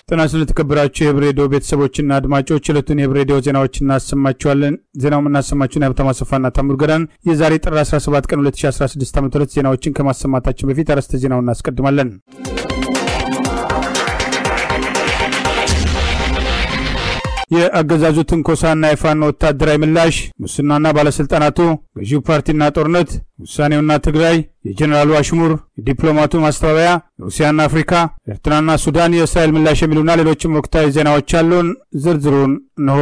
ጤና ስለተከበራችሁ የህብ ሬዲዮ ቤተሰቦችና አድማጮች ዕለቱን የህብ ሬዲዮ ዜናዎች እናሰማችኋለን። ዜናው የምናሰማችሁን የሀብታማ አሰፋና ታምሩ ገዳን የዛሬ ጥር 17 ቀን 2016 ዓ ም ዜናዎችን ከማሰማታችን በፊት አርዕስተ ዜናውን እናስቀድማለን። የአገዛዙ ትንኮሳና የፋኖ ወታደራዊ ምላሽ፣ ሙስናና ባለሥልጣናቱ፣ ገዢው ፓርቲና ጦርነት፣ ውሳኔውና ትግራይ፣ የጀኔራሉ አሽሙር፣ የዲፕሎማቱ ማስተባበያ፣ ሩሲያና አፍሪካ፣ ኤርትራና ሱዳን፣ የእስራኤል ምላሽ የሚሉና ሌሎችም ወቅታዊ ዜናዎች አሉን። ዝርዝሩን እንሆ።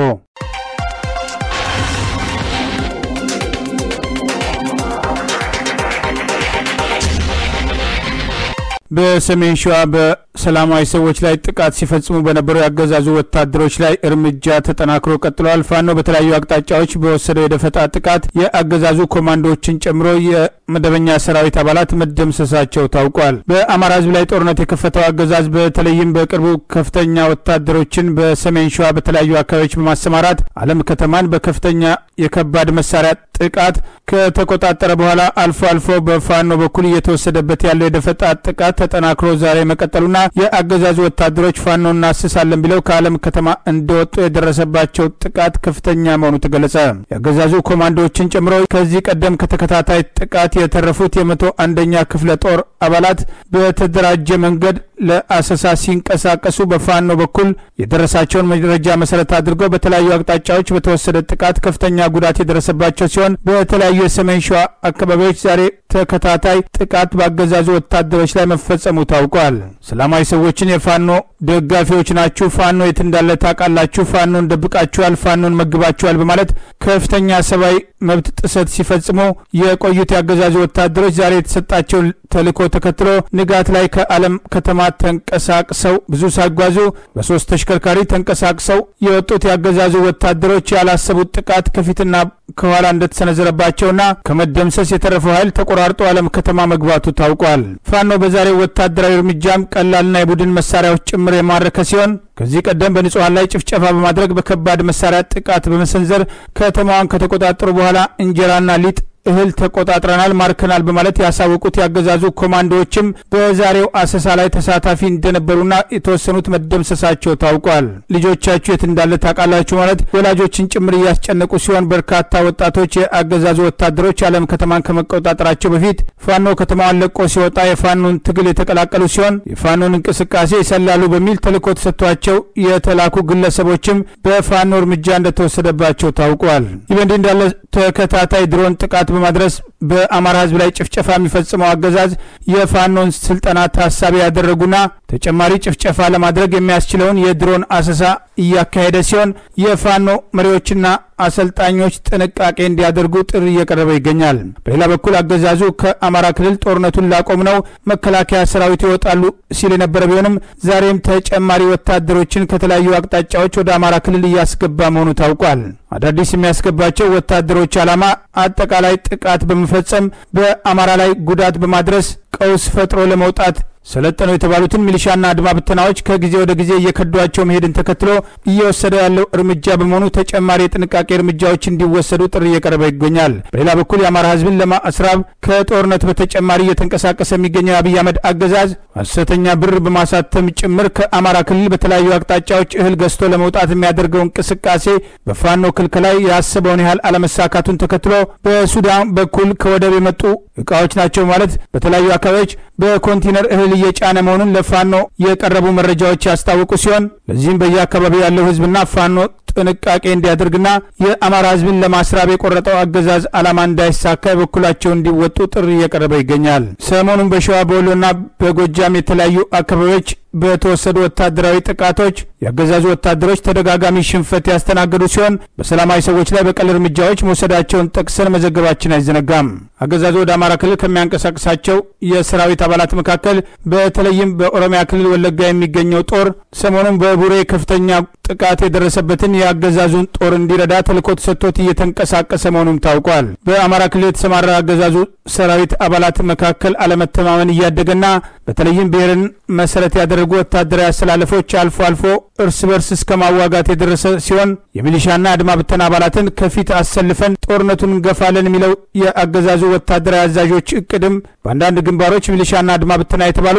በሰሜን ሸዋ በሰላማዊ ሰዎች ላይ ጥቃት ሲፈጽሙ በነበሩ የአገዛዙ ወታደሮች ላይ እርምጃ ተጠናክሮ ቀጥሏል። ፋኖ በተለያዩ አቅጣጫዎች በወሰደው የደፈጣ ጥቃት የአገዛዙ ኮማንዶዎችን ጨምሮ የመደበኛ ሰራዊት አባላት መደምሰሳቸው ታውቋል። በአማራ ሕዝብ ላይ ጦርነት የከፈተው አገዛዝ በተለይም በቅርቡ ከፍተኛ ወታደሮችን በሰሜን ሸዋ በተለያዩ አካባቢዎች በማሰማራት አለም ከተማን በከፍተኛ የከባድ መሳሪያ ጥቃት ከተቆጣጠረ በኋላ አልፎ አልፎ በፋኖ በኩል እየተወሰደበት ያለው የደፈጣ ጥቃት ተጠናክሮ ዛሬ መቀጠሉና የአገዛዙ ወታደሮች ፋኖ እናስሳለን ብለው ከአለም ከተማ እንደወጡ የደረሰባቸው ጥቃት ከፍተኛ መሆኑ ተገለጸ። የአገዛዙ ኮማንዶዎችን ጨምሮ ከዚህ ቀደም ከተከታታይ ጥቃት የተረፉት የመቶ አንደኛ ክፍለ ጦር አባላት በተደራጀ መንገድ ለአሰሳ ሲንቀሳቀሱ በፋኖ በኩል የደረሳቸውን መረጃ መሰረት አድርገው በተለያዩ አቅጣጫዎች በተወሰደ ጥቃት ከፍተኛ ጉዳት የደረሰባቸው ሲሆን በተለያዩ የሰሜን ሸዋ አካባቢዎች ዛሬ ተከታታይ ጥቃት በአገዛዙ ወታደሮች ላይ መፈጸሙ ታውቋል። ሰላማዊ ሰዎችን የፋኖ ደጋፊዎች ናችሁ፣ ፋኖ የት እንዳለ ታውቃላችሁ፣ ፋኖን ደብቃችኋል፣ ፋኖን መግባችኋል በማለት ከፍተኛ ሰብአዊ መብት ጥሰት ሲፈጽሙ የቆዩት የአገዛዙ ወታደሮች ዛሬ የተሰጣቸው ተልዕኮ ተከትሎ ንጋት ላይ ከአለም ከተማ ተንቀሳቅሰው ብዙ ሳይጓዙ በሶስት ተሽከርካሪ ተንቀሳቅሰው የወጡት የአገዛዙ ወታደሮች ያላሰቡት ጥቃት ከፊትና ከኋላ እንደተሰነዘረባቸውና ከመደምሰስ የተረፈው ኃይል ተቆራርጦ አለም ከተማ መግባቱ ታውቋል። ፋኖ በዛሬው ወታደራዊ እርምጃም ቀላልና የቡድን መሳሪያዎች ጭምር የማረከ ሲሆን ከዚህ ቀደም በንጹሐን ላይ ጭፍጨፋ በማድረግ በከባድ መሳሪያ ጥቃት በመሰንዘር ከተማዋን ከተቆጣጠሩ በኋላ እንጀራና ሊጥ እህል ተቆጣጥረናል፣ ማርከናል በማለት ያሳወቁት ያገዛዙ ኮማንዶዎችም በዛሬው አሰሳ ላይ ተሳታፊ እንደነበሩና የተወሰኑት መደምሰሳቸው ታውቋል። ልጆቻችሁ የት እንዳለ ታውቃላችሁ ማለት ወላጆችን ጭምር እያስጨነቁ ሲሆን በርካታ ወጣቶች የአገዛዙ ወታደሮች የዓለም ከተማን ከመቆጣጠራቸው በፊት ፋኖ ከተማዋን ለቆ ሲወጣ የፋኖን ትግል የተቀላቀሉ ሲሆን የፋኖን እንቅስቃሴ ይሰላሉ በሚል ተልዕኮ ተሰጥቷቸው የተላኩ ግለሰቦችም በፋኖ እርምጃ እንደተወሰደባቸው ታውቋል። ይህ በእንዲህ እንዳለ ተከታታይ ድሮን ጥቃት በማድረስ በአማራ ሕዝብ ላይ ጭፍጨፋ የሚፈጽመው አገዛዝ የፋኖን ስልጠና ታሳቢ ያደረጉና ተጨማሪ ጭፍጨፋ ለማድረግ የሚያስችለውን የድሮን አሰሳ እያካሄደ ሲሆን የፋኖ መሪዎችና አሰልጣኞች ጥንቃቄ እንዲያደርጉ ጥሪ እየቀረበ ይገኛል። በሌላ በኩል አገዛዙ ከአማራ ክልል ጦርነቱን ላቆም ነው መከላከያ ሰራዊት ይወጣሉ ሲል የነበረ ቢሆንም ዛሬም ተጨማሪ ወታደሮችን ከተለያዩ አቅጣጫዎች ወደ አማራ ክልል እያስገባ መሆኑ ታውቋል። አዳዲስ የሚያስገባቸው ወታደሮች ዓላማ አጠቃላይ ጥቃት በመፈጸም በአማራ ላይ ጉዳት በማድረስ ቀውስ ፈጥሮ ለመውጣት ሰለጠኑ የተባሉትን ሚሊሻና አድማ ብተናዎች ከጊዜ ወደ ጊዜ እየከዷቸው መሄድን ተከትሎ እየወሰደ ያለው እርምጃ በመሆኑ ተጨማሪ የጥንቃቄ እርምጃዎች እንዲወሰዱ ጥሪ እየቀረበ ይገኛል። በሌላ በኩል የአማራ ሕዝብን ለማስራብ ከጦርነት በተጨማሪ እየተንቀሳቀሰ የሚገኘው የአብይ አህመድ አገዛዝ ሐሰተኛ ብር በማሳተም ጭምር ከአማራ ክልል በተለያዩ አቅጣጫዎች እህል ገዝቶ ለመውጣት የሚያደርገው እንቅስቃሴ በፋኖ ክልከላ ያሰበውን ያህል አለመሳካቱን ተከትሎ በሱዳን በኩል ከወደብ የመጡ እቃዎች ናቸው ማለት በተለያዩ አካባቢዎች በኮንቲነር እህል እየጫነ መሆኑን ለፋኖ የቀረቡ መረጃዎች ያስታወቁ ሲሆን ለዚህም በየአካባቢው ያለው ህዝብና ፋኖ ጥንቃቄ እንዲያደርግና የአማራ ህዝብን ለማስራብ የቆረጠው አገዛዝ ዓላማ እንዳይሳካ የበኩላቸው እንዲወጡ ጥሪ እየቀረበ ይገኛል። ሰሞኑን በሸዋ በወሎና በጎጃም የተለያዩ አካባቢዎች በተወሰዱ ወታደራዊ ጥቃቶች የአገዛዙ ወታደሮች ተደጋጋሚ ሽንፈት ያስተናገዱ ሲሆን በሰላማዊ ሰዎች ላይ በቀል እርምጃዎች መውሰዳቸውን ጠቅሰን መዘገባችን አይዘነጋም። አገዛዙ ወደ አማራ ክልል ከሚያንቀሳቅሳቸው የሰራዊት አባላት መካከል በተለይም በኦሮሚያ ክልል ወለጋ የሚገኘው ጦር ሰሞኑን በቡሬ ከፍተኛ ጥቃት የደረሰበትን የአገዛዙን ጦር እንዲረዳ ተልዕኮ ተሰጥቶት እየተንቀሳቀሰ መሆኑም ታውቋል። በአማራ ክልል የተሰማራ አገዛዙ ሰራዊት አባላት መካከል አለመተማመን እያደገና በተለይም ብሔርን መሰረት ያደረጉ ወታደራዊ አሰላለፎች አልፎ አልፎ እርስ በርስ እስከ ማዋጋት የደረሰ ሲሆን የሚሊሻና አድማ ብተና አባላትን ከፊት አሰልፈን ጦርነቱን እንገፋለን የሚለው የአገዛዙ ወታደራዊ አዛዦች እቅድም በአንዳንድ ግንባሮች ሚሊሻና አድማ ብተና የተባሉት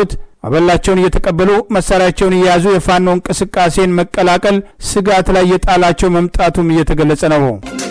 አበላቸውን እየተቀበሉ መሳሪያቸውን እየያዙ የፋኖ እንቅስቃሴን መቀላቀል ስጋት ላይ የጣላቸው መምጣቱም እየተገለጸ ነው።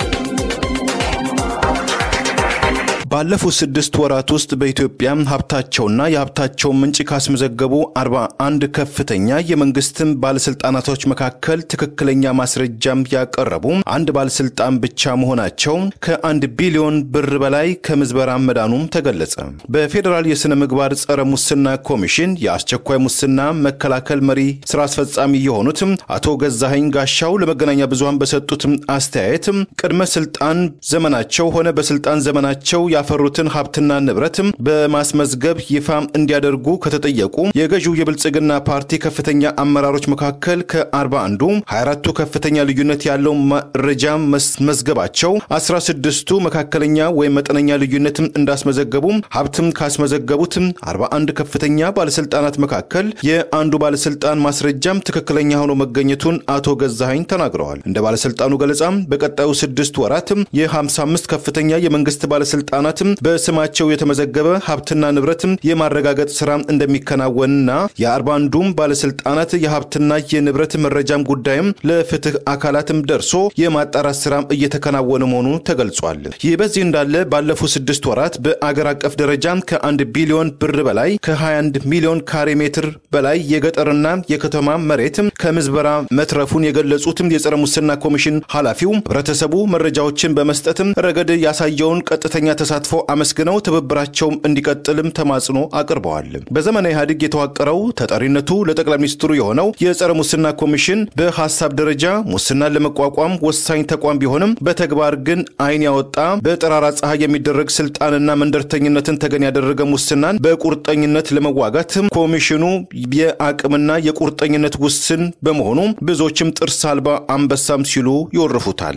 ባለፉት ስድስት ወራት ውስጥ በኢትዮጵያ ሀብታቸውና የሀብታቸውን ምንጭ ካስመዘገቡ አርባ አንድ ከፍተኛ የመንግስትም ባለስልጣናቶች መካከል ትክክለኛ ማስረጃም ያቀረቡ አንድ ባለስልጣን ብቻ መሆናቸው ከአንድ ቢሊዮን ብር በላይ ከምዝበራ መዳኑም ተገለጸ። በፌዴራል የሥነ ምግባር ጸረ ሙስና ኮሚሽን የአስቸኳይ ሙስና መከላከል መሪ ስራ አስፈጻሚ የሆኑት አቶ ገዛኸኝ ጋሻው ለመገናኛ ብዙሃን በሰጡት አስተያየት ቅድመ ስልጣን ዘመናቸው ሆነ በስልጣን ዘመናቸው ያፈሩትን ሀብትና ንብረትም በማስመዝገብ ይፋ እንዲያደርጉ ከተጠየቁ የገዢው የብልጽግና ፓርቲ ከፍተኛ አመራሮች መካከል ከአርባ አንዱ 24ቱ ከፍተኛ ልዩነት ያለው መረጃ መስመዝገባቸው 16ቱ መካከለኛ ወይም መጠነኛ ልዩነት እንዳስመዘገቡ ሀብትም ካስመዘገቡት 41 ከፍተኛ ባለስልጣናት መካከል የአንዱ ባለስልጣን ማስረጃም ትክክለኛ ሆኖ መገኘቱን አቶ ገዛኸኝ ተናግረዋል። እንደ ባለስልጣኑ ገለጻም በቀጣዩ ስድስት ወራት የ55 ከፍተኛ የመንግስት ባለስልጣናት በስማቸው የተመዘገበ ሀብትና ንብረት የማረጋገጥ ስራ እንደሚከናወንና የአርባ አንዱም ባለስልጣናት የሀብትና የንብረት መረጃም ጉዳይም ለፍትህ አካላትም ደርሶ የማጣራት ስራ እየተከናወነ መሆኑ ተገልጿል። ይህ በዚህ እንዳለ ባለፉት ስድስት ወራት በአገር አቀፍ ደረጃ ከአንድ ቢሊዮን ብር በላይ ከ21 ሚሊዮን ካሬ ሜትር በላይ የገጠርና የከተማ መሬት ከምዝበራ መትረፉን የገለጹትም የጸረ ሙስና ኮሚሽን ኃላፊው ህብረተሰቡ መረጃዎችን በመስጠትም ረገድ ያሳየውን ቀጥተኛ ተሳትፎ አመስግነው ትብብራቸውም እንዲቀጥልም ተማጽኖ አቅርበዋል። በዘመነ ኢህአዴግ የተዋቀረው ተጠሪነቱ ለጠቅላይ ሚኒስትሩ የሆነው የጸረ ሙስና ኮሚሽን በሀሳብ ደረጃ ሙስናን ለመቋቋም ወሳኝ ተቋም ቢሆንም በተግባር ግን አይን ያወጣ በጠራራ ፀሐይ የሚደረግ ስልጣንና መንደርተኝነትን ተገን ያደረገ ሙስናን በቁርጠኝነት ለመዋጋት ኮሚሽኑ የአቅምና የቁርጠኝነት ውስን በመሆኑ ብዙዎችም ጥርስ አልባ አንበሳም ሲሉ ይወርፉታል።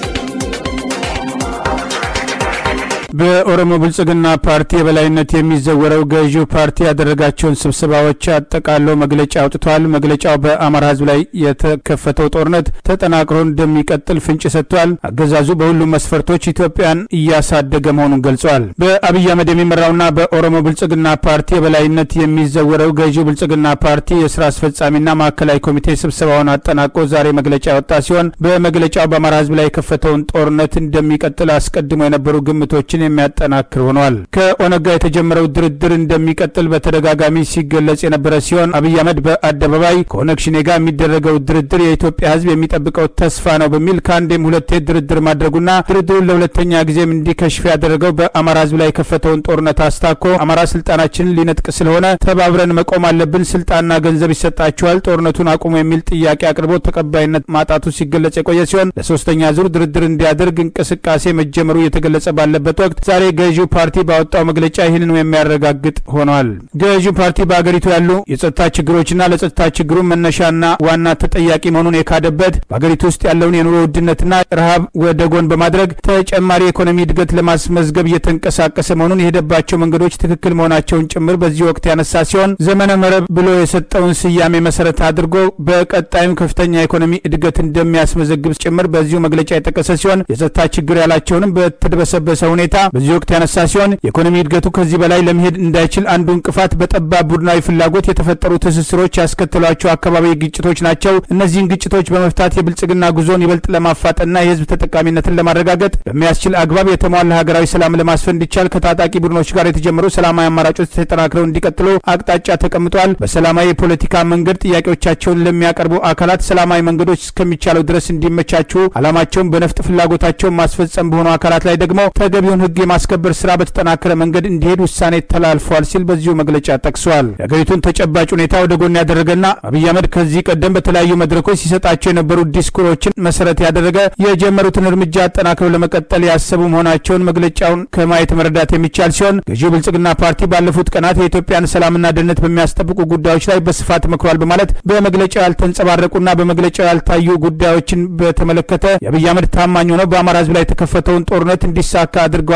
በኦሮሞ ብልጽግና ፓርቲ የበላይነት የሚዘወረው ገዢው ፓርቲ ያደረጋቸውን ስብሰባዎች አጠቃለው መግለጫ አውጥቷል። መግለጫው በአማራ ሕዝብ ላይ የተከፈተው ጦርነት ተጠናክሮ እንደሚቀጥል ፍንጭ ሰጥቷል። አገዛዙ በሁሉም መስፈርቶች ኢትዮጵያን እያሳደገ መሆኑን ገልጿል። በአብይ አህመድ የሚመራውና በኦሮሞ ብልጽግና ፓርቲ የበላይነት የሚዘወረው ገዢው ብልጽግና ፓርቲ የስራ አስፈጻሚና ማዕከላዊ ኮሚቴ ስብሰባውን አጠናቆ ዛሬ መግለጫ ያወጣ ሲሆን በመግለጫው በአማራ ሕዝብ ላይ የከፈተውን ጦርነት እንደሚቀጥል አስቀድሞ የነበሩ ግምቶችን የሚያጠናክር ሆኗል። ከኦነግ ጋር የተጀመረው ድርድር እንደሚቀጥል በተደጋጋሚ ሲገለጽ የነበረ ሲሆን አብይ አህመድ በአደባባይ ከኦነግ ሽኔ ጋር የሚደረገው ድርድር የኢትዮጵያ ህዝብ የሚጠብቀው ተስፋ ነው በሚል ከአንዴም ሁለቴ ድርድር ማድረጉና ድርድሩን ለሁለተኛ ጊዜም እንዲከሽፍ ያደረገው በአማራ ህዝብ ላይ የከፈተውን ጦርነት አስታኮ አማራ ስልጣናችንን ሊነጥቅ ስለሆነ ተባብረን መቆም አለብን፣ ስልጣንና ገንዘብ ይሰጣቸዋል፣ ጦርነቱን አቁሙ የሚል ጥያቄ አቅርቦ ተቀባይነት ማጣቱ ሲገለጽ የቆየ ሲሆን ለሶስተኛ ዙር ድርድር እንዲያደርግ እንቅስቃሴ መጀመሩ እየተገለጸ ባለበት ወቅት ዛሬ ገዢው ፓርቲ ባወጣው መግለጫ ይህንኑ የሚያረጋግጥ ሆኗል። ገዢው ፓርቲ በአገሪቱ ያሉ የጸጥታ ችግሮችና ለጸጥታ ችግሩ መነሻና ዋና ተጠያቂ መሆኑን የካደበት በአገሪቱ ውስጥ ያለውን የኑሮ ውድነትና ረሃብ ወደ ጎን በማድረግ ተጨማሪ የኢኮኖሚ እድገት ለማስመዝገብ እየተንቀሳቀሰ መሆኑን የሄደባቸው መንገዶች ትክክል መሆናቸውን ጭምር በዚህ ወቅት ያነሳ ሲሆን ዘመነ መረብ ብሎ የሰጠውን ስያሜ መሰረት አድርጎ በቀጣይም ከፍተኛ የኢኮኖሚ እድገት እንደሚያስመዘግብ ጭምር በዚሁ መግለጫ የጠቀሰ ሲሆን የጸጥታ ችግር ያላቸውንም በተድበሰበሰ ሁኔታ በዚህ ወቅት ያነሳ ሲሆን የኢኮኖሚ እድገቱ ከዚህ በላይ ለመሄድ እንዳይችል አንዱ እንቅፋት በጠባብ ቡድናዊ ፍላጎት የተፈጠሩ ትስስሮች ያስከተሏቸው አካባቢ ግጭቶች ናቸው። እነዚህን ግጭቶች በመፍታት የብልጽግና ጉዞን ይበልጥ ለማፋጠንና የህዝብ ተጠቃሚነትን ለማረጋገጥ በሚያስችል አግባብ የተሟላ ሀገራዊ ሰላም ለማስፈን እንዲቻል ከታጣቂ ቡድኖች ጋር የተጀመሩ ሰላማዊ አማራጮች ተጠናክረው እንዲቀጥሉ አቅጣጫ ተቀምጧል። በሰላማዊ የፖለቲካ መንገድ ጥያቄዎቻቸውን ለሚያቀርቡ አካላት ሰላማዊ መንገዶች እስከሚቻለው ድረስ እንዲመቻቹ ዓላማቸውን በነፍጥ ፍላጎታቸውን ማስፈጸም በሆኑ አካላት ላይ ደግሞ ተገቢውን ህግ የማስከበር ስራ በተጠናከረ መንገድ እንዲሄድ ውሳኔ ተላልፏል ሲል በዚሁ መግለጫ ጠቅሷል። የሀገሪቱን ተጨባጭ ሁኔታ ወደ ጎን ያደረገና አብይ አህመድ ከዚህ ቀደም በተለያዩ መድረኮች ሲሰጣቸው የነበሩ ዲስኩሮችን መሰረት ያደረገ የጀመሩትን እርምጃ አጠናክረው ለመቀጠል ያሰቡ መሆናቸውን መግለጫውን ከማየት መረዳት የሚቻል ሲሆን ገዢው ብልጽግና ፓርቲ ባለፉት ቀናት የኢትዮጵያን ሰላምና ደህንነት በሚያስጠብቁ ጉዳዮች ላይ በስፋት መክሯል በማለት በመግለጫው ያልተንጸባረቁና በመግለጫው ያልታዩ ጉዳዮችን በተመለከተ የአብይ አህመድ ታማኝ ሆነው በአማራ ህዝብ ላይ የተከፈተውን ጦርነት እንዲሳካ አድርገዋል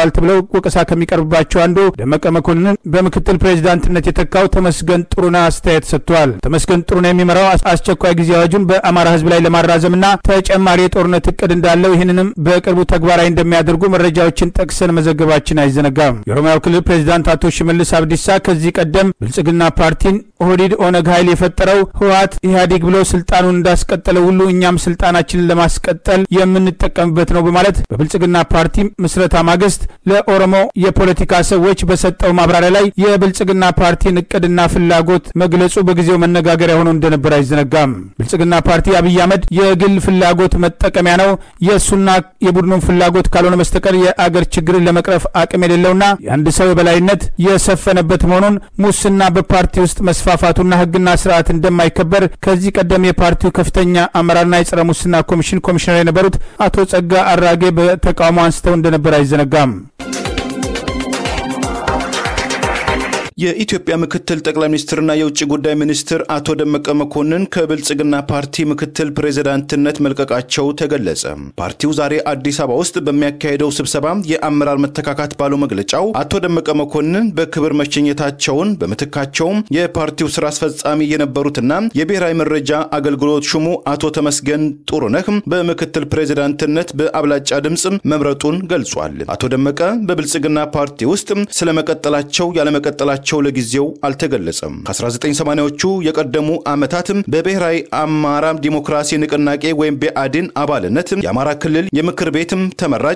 ተብለዋል ተብለው ወቀሳ ከሚቀርብባቸው አንዱ ደመቀ መኮንንን በምክትል ፕሬዚዳንትነት የተካው ተመስገን ጥሩነህ አስተያየት ሰጥቷል። ተመስገን ጥሩነህ የሚመራው አስቸኳይ ጊዜ አዋጁን በአማራ ህዝብ ላይ ለማራዘምና ተጨማሪ የጦርነት እቅድ እንዳለው ይህንንም በቅርቡ ተግባራዊ እንደሚያደርጉ መረጃዎችን ጠቅሰን መዘገባችን አይዘነጋም። የኦሮሚያው ክልል ፕሬዚዳንት አቶ ሽመልስ አብዲሳ ከዚህ ቀደም ብልጽግና ፓርቲን ኦህዴድ ኦነግ ኃይል የፈጠረው ህወሓት ኢህአዴግ ብሎ ስልጣኑን እንዳስቀጠለ ሁሉ እኛም ስልጣናችንን ለማስቀጠል የምንጠቀምበት ነው በማለት በብልጽግና ፓርቲ ምስረታ ማግስት ለኦሮሞ የፖለቲካ ሰዎች በሰጠው ማብራሪያ ላይ የብልጽግና ፓርቲን እቅድና ፍላጎት መግለጹ በጊዜው መነጋገሪያ ሆኖ እንደነበር አይዘነጋም። ብልጽግና ፓርቲ አብይ አህመድ የግል ፍላጎት መጠቀሚያ ነው፣ የእሱና የቡድኑን ፍላጎት ካልሆነ በስተቀር የአገር ችግርን ለመቅረፍ አቅም የሌለውና የአንድ ሰው የበላይነት የሰፈነበት መሆኑን ሙስና በፓርቲ ውስጥ መስፋፋቱና ህግና ስርዓት እንደማይከበር ከዚህ ቀደም የፓርቲው ከፍተኛ አመራርና የጸረ ሙስና ኮሚሽን ኮሚሽነር የነበሩት አቶ ጸጋ አራጌ በተቃውሞ አንስተው እንደነበር አይዘነጋም። የኢትዮጵያ ምክትል ጠቅላይ ሚኒስትርና የውጭ ጉዳይ ሚኒስትር አቶ ደመቀ መኮንን ከብልጽግና ፓርቲ ምክትል ፕሬዚዳንትነት መልቀቃቸው ተገለጸ። ፓርቲው ዛሬ አዲስ አበባ ውስጥ በሚያካሄደው ስብሰባ የአመራር መተካካት ባለው መግለጫው አቶ ደመቀ መኮንን በክብር መሸኘታቸውን በምትካቸውም የፓርቲው ስራ አስፈጻሚ የነበሩትና የብሔራዊ መረጃ አገልግሎት ሹሙ አቶ ተመስገን ጥሩነህ በምክትል ፕሬዚዳንትነት በአብላጫ ድምፅ መምረጡን ገልጿል። አቶ ደመቀ በብልጽግና ፓርቲ ውስጥ ስለመቀጠላቸው ያለመቀጠላቸው ቸው ለጊዜው አልተገለጸም። ከ1980ዎቹ የቀደሙ ዓመታትም በብሔራዊ አማራ ዲሞክራሲ ንቅናቄ ወይም ብአዴን አባልነት የአማራ ክልል የምክር ቤትም ተመራጭ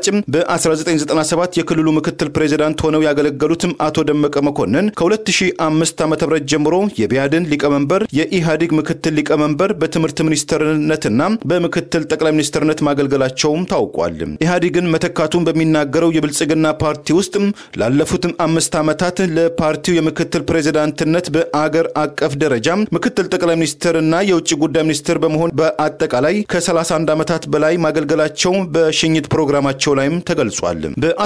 በ1997 የክልሉ ምክትል ፕሬዚዳንት ሆነው ያገለገሉትም አቶ ደመቀ መኮንን ከ2005 ዓ ም ጀምሮ የብአዴን ሊቀመንበር፣ የኢህአዴግ ምክትል ሊቀመንበር፣ በትምህርት ሚኒስትርነትና በምክትል ጠቅላይ ሚኒስትርነት ማገልገላቸውም ታውቋል። ኢህአዴግን መተካቱን በሚናገረው የብልጽግና ፓርቲ ውስጥ ላለፉትም አምስት ዓመታት ለፓርቲው የምክትል ፕሬዚዳንትነት በአገር አቀፍ ደረጃ ምክትል ጠቅላይ ሚኒስትርና የውጭ ጉዳይ ሚኒስትር በመሆን በአጠቃላይ ከ31 ዓመታት በላይ ማገልገላቸው በሽኝት ፕሮግራማቸው ላይም ተገልጿል።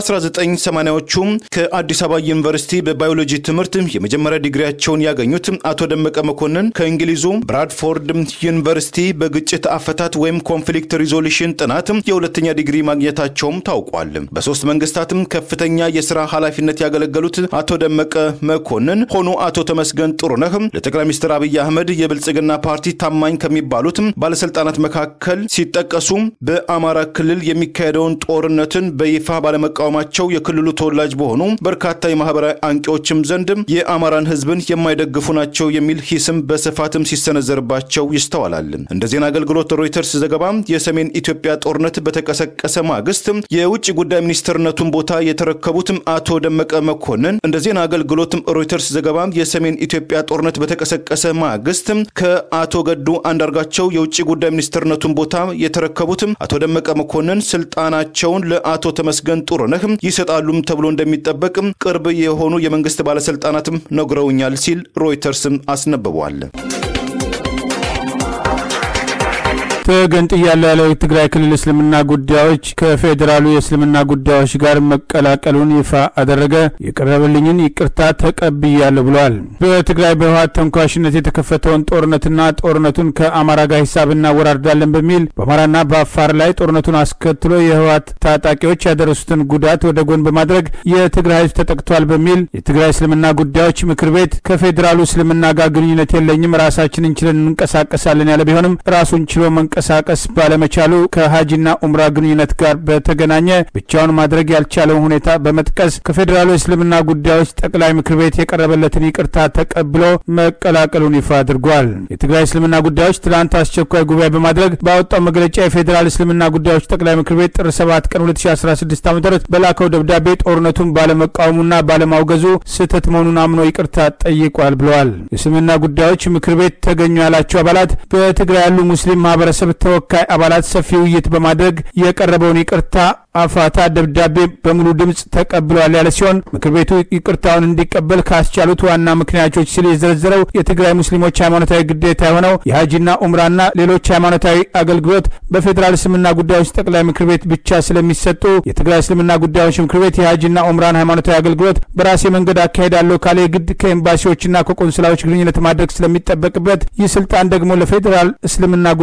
በ1980ዎቹ ከአዲስ አበባ ዩኒቨርሲቲ በባዮሎጂ ትምህርት የመጀመሪያ ዲግሪያቸውን ያገኙት አቶ ደመቀ መኮንን ከእንግሊዙ ብራድፎርድ ዩኒቨርሲቲ በግጭት አፈታት ወይም ኮንፍሊክት ሪዞሉሽን ጥናት የሁለተኛ ዲግሪ ማግኘታቸውም ታውቋል። በሶስት መንግስታትም ከፍተኛ የስራ ኃላፊነት ያገለገሉት አቶ ደመቀ መኮንን ሆኑ አቶ ተመስገን ጥሩነህ ለጠቅላይ ሚኒስትር አብይ አህመድ የብልጽግና ፓርቲ ታማኝ ከሚባሉት ባለስልጣናት መካከል ሲጠቀሱ በአማራ ክልል የሚካሄደውን ጦርነትን በይፋ ባለመቃወማቸው የክልሉ ተወላጅ በሆኑ በርካታ የማህበራዊ አንቂዎችም ዘንድ የአማራን ህዝብን የማይደግፉ ናቸው የሚል ሂስም በስፋትም ሲሰነዘርባቸው ይስተዋላል። እንደ ዜና አገልግሎት ሮይተርስ ዘገባ የሰሜን ኢትዮጵያ ጦርነት በተቀሰቀሰ ማግስት የውጭ ጉዳይ ሚኒስትርነቱን ቦታ የተረከቡትም አቶ ደመቀ መኮንን እንደ ዜና አገልግሎትም ሮይተርስ ዘገባ የሰሜን ኢትዮጵያ ጦርነት በተቀሰቀሰ ማግስት ከአቶ ገዱ አንዳርጋቸው የውጭ ጉዳይ ሚኒስትርነቱን ቦታ የተረከቡትም አቶ ደመቀ መኮንን ስልጣናቸውን ለአቶ ተመስገን ጥሩነህ ይሰጣሉም ተብሎ እንደሚጠበቅ ቅርብ የሆኑ የመንግስት ባለስልጣናትም ነግረውኛል ሲል ሮይተርስም አስነብቧል። ተገንጥያለሁ ያለው የትግራይ ክልል እስልምና ጉዳዮች ከፌዴራሉ የእስልምና ጉዳዮች ጋር መቀላቀሉን ይፋ አደረገ። የቀረበልኝን ይቅርታ ተቀብያለሁ ብሏል። በትግራይ በህወሓት ተንኳሽነት የተከፈተውን ጦርነትና ጦርነቱን ከአማራ ጋር ሂሳብ እናወራርዳለን በሚል በአማራና በአፋር ላይ ጦርነቱን አስከትሎ የህወሓት ታጣቂዎች ያደረሱትን ጉዳት ወደ ጎን በማድረግ የትግራይ ህዝብ ተጠቅቷል በሚል የትግራይ እስልምና ጉዳዮች ምክር ቤት ከፌዴራሉ እስልምና ጋር ግንኙነት የለኝም ራሳችን እንችለን እንንቀሳቀሳለን ያለ ቢሆንም ራሱን ችሎ መንቀሳቀስ ባለመቻሉ ከሀጂና ኡምራ ግንኙነት ጋር በተገናኘ ብቻውን ማድረግ ያልቻለውን ሁኔታ በመጥቀስ ከፌዴራሉ የእስልምና ጉዳዮች ጠቅላይ ምክር ቤት የቀረበለትን ይቅርታ ተቀብሎ መቀላቀሉን ይፋ አድርጓል። የትግራይ እስልምና ጉዳዮች ትላንት አስቸኳይ ጉባኤ በማድረግ ባወጣው መግለጫ የፌዴራል እስልምና ጉዳዮች ጠቅላይ ምክር ቤት ጥር 7 ቀን 2016 ዓ ም በላከው ደብዳቤ ጦርነቱን ባለመቃወሙና ባለማውገዙ ስህተት መሆኑን አምኖ ይቅርታ ጠይቋል ብለዋል። የእስልምና ጉዳዮች ምክር ቤት ተገኙ ያላቸው አባላት በትግራይ ያሉ ሙስሊም ማህበረሰብ ተወካይ አባላት ሰፊ ውይይት በማድረግ የቀረበውን ይቅርታ አፋታ ደብዳቤ በሙሉ ድምፅ ተቀብለዋል ያለ ሲሆን ምክር ቤቱ ይቅርታውን እንዲቀበል ካስቻሉት ዋና ምክንያቶች ሲል የዘረዘረው የትግራይ ሙስሊሞች ሃይማኖታዊ ግዴታ የሆነው የሀጂና ኡምራና ሌሎች ሃይማኖታዊ አገልግሎት በፌዴራል እስልምና ጉዳዮች ጠቅላይ ምክር ቤት ብቻ ስለሚሰጡ የትግራይ እስልምና ጉዳዮች ምክር ቤት የሀጂና ኡምራን ሃይማኖታዊ አገልግሎት በራሴ መንገድ አካሄዳለሁ ካለ የግድ ከኤምባሲዎችና ከቆንስላዎች ግንኙነት ማድረግ ስለሚጠበቅበት ይህ ስልጣን ደግሞ ለፌዴራል እስልምና ጉዳዮች ጠቅላይ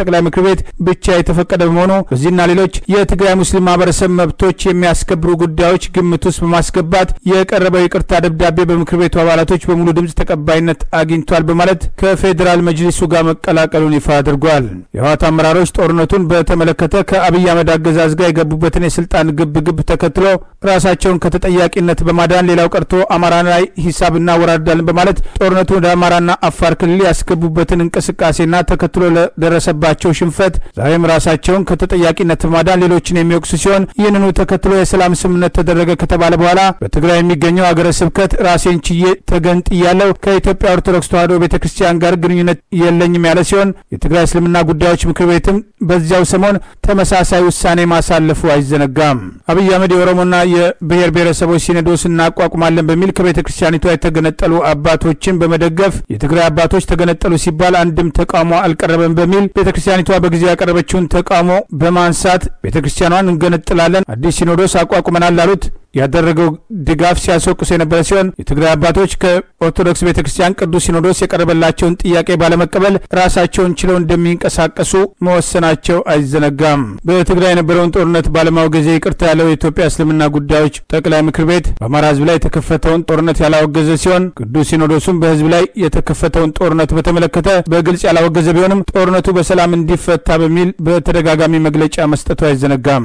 ጠቅላይ ምክር ቤት ብቻ የተፈቀደ በመሆኑ በዚህና ሌሎች የትግራይ ሙስሊም ማህበረሰብ መብቶች የሚያስከብሩ ጉዳዮች ግምት ውስጥ በማስገባት የቀረበው ይቅርታ ደብዳቤ በምክር ቤቱ አባላቶች በሙሉ ድምፅ ተቀባይነት አግኝቷል በማለት ከፌዴራል መጅሊሱ ጋር መቀላቀሉን ይፋ አድርጓል። የህወሓት አመራሮች ጦርነቱን በተመለከተ ከአብይ አህመድ አገዛዝ ጋር የገቡበትን የስልጣን ግብ ግብ ተከትሎ ራሳቸውን ከተጠያቂነት በማዳን ሌላው ቀርቶ አማራ ላይ ሂሳብ እናወራርዳለን በማለት ጦርነቱ ወደ አማራና አፋር ክልል ያስገቡበትን እንቅስቃሴና ተከትሎ ለደረሰባቸው ሽንፈት ዛሬም ራሳቸውን ከተጠያቂነት በማዳን ሌሎችን የሚወቅሱ ሲሆን ይህንኑ ተከትሎ የሰላም ስምምነት ተደረገ ከተባለ በኋላ በትግራይ የሚገኘው አገረ ስብከት ራሴን ችዬ ተገንጥያለሁ ከኢትዮጵያ ኦርቶዶክስ ተዋሕዶ ቤተ ክርስቲያን ጋር ግንኙነት የለኝም ያለ ሲሆን የትግራይ እስልምና ጉዳዮች ምክር ቤትም በዚያው ሰሞን ተመሳሳይ ውሳኔ ማሳለፉ አይዘነጋም። አብይ አህመድ የኦሮሞና የብሔር ብሔረሰቦች ሲኖዶስ እናቋቁማለን በሚል ከቤተ ክርስቲያኒቷ የተገነጠሉ አባቶችን በመደገፍ የትግራይ አባቶች ተገነጠሉ ሲባል አንድም ተቃውሞ አልቀረበም በሚል ቤተ ክርስቲያኒቷ በጊዜው ያቀረበችውን ተቃውሞ በማንሳት ቤተ ክርስቲያኗን እንገነጥላለን አዲስ ሲኖዶስ አቋቁመናል ላሉት ያደረገው ድጋፍ ሲያስወቅሱ የነበረ ሲሆን የትግራይ አባቶች ከኦርቶዶክስ ቤተ ክርስቲያን ቅዱስ ሲኖዶስ የቀረበላቸውን ጥያቄ ባለመቀበል ራሳቸውን ችለው እንደሚንቀሳቀሱ መወሰናቸው አይዘነጋም። በትግራይ የነበረውን ጦርነት ባለማውገዜ ይቅርታ ያለው የኢትዮጵያ እስልምና ጉዳዮች ጠቅላይ ምክር ቤት በአማራ ሕዝብ ላይ የተከፈተውን ጦርነት ያላወገዘ ሲሆን ቅዱስ ሲኖዶሱም በሕዝብ ላይ የተከፈተውን ጦርነት በተመለከተ በግልጽ ያላወገዘ ቢሆንም ጦርነቱ በሰላም እንዲፈታ በሚል በተደጋጋሚ መግለጫ መስጠቱ አይዘነጋም።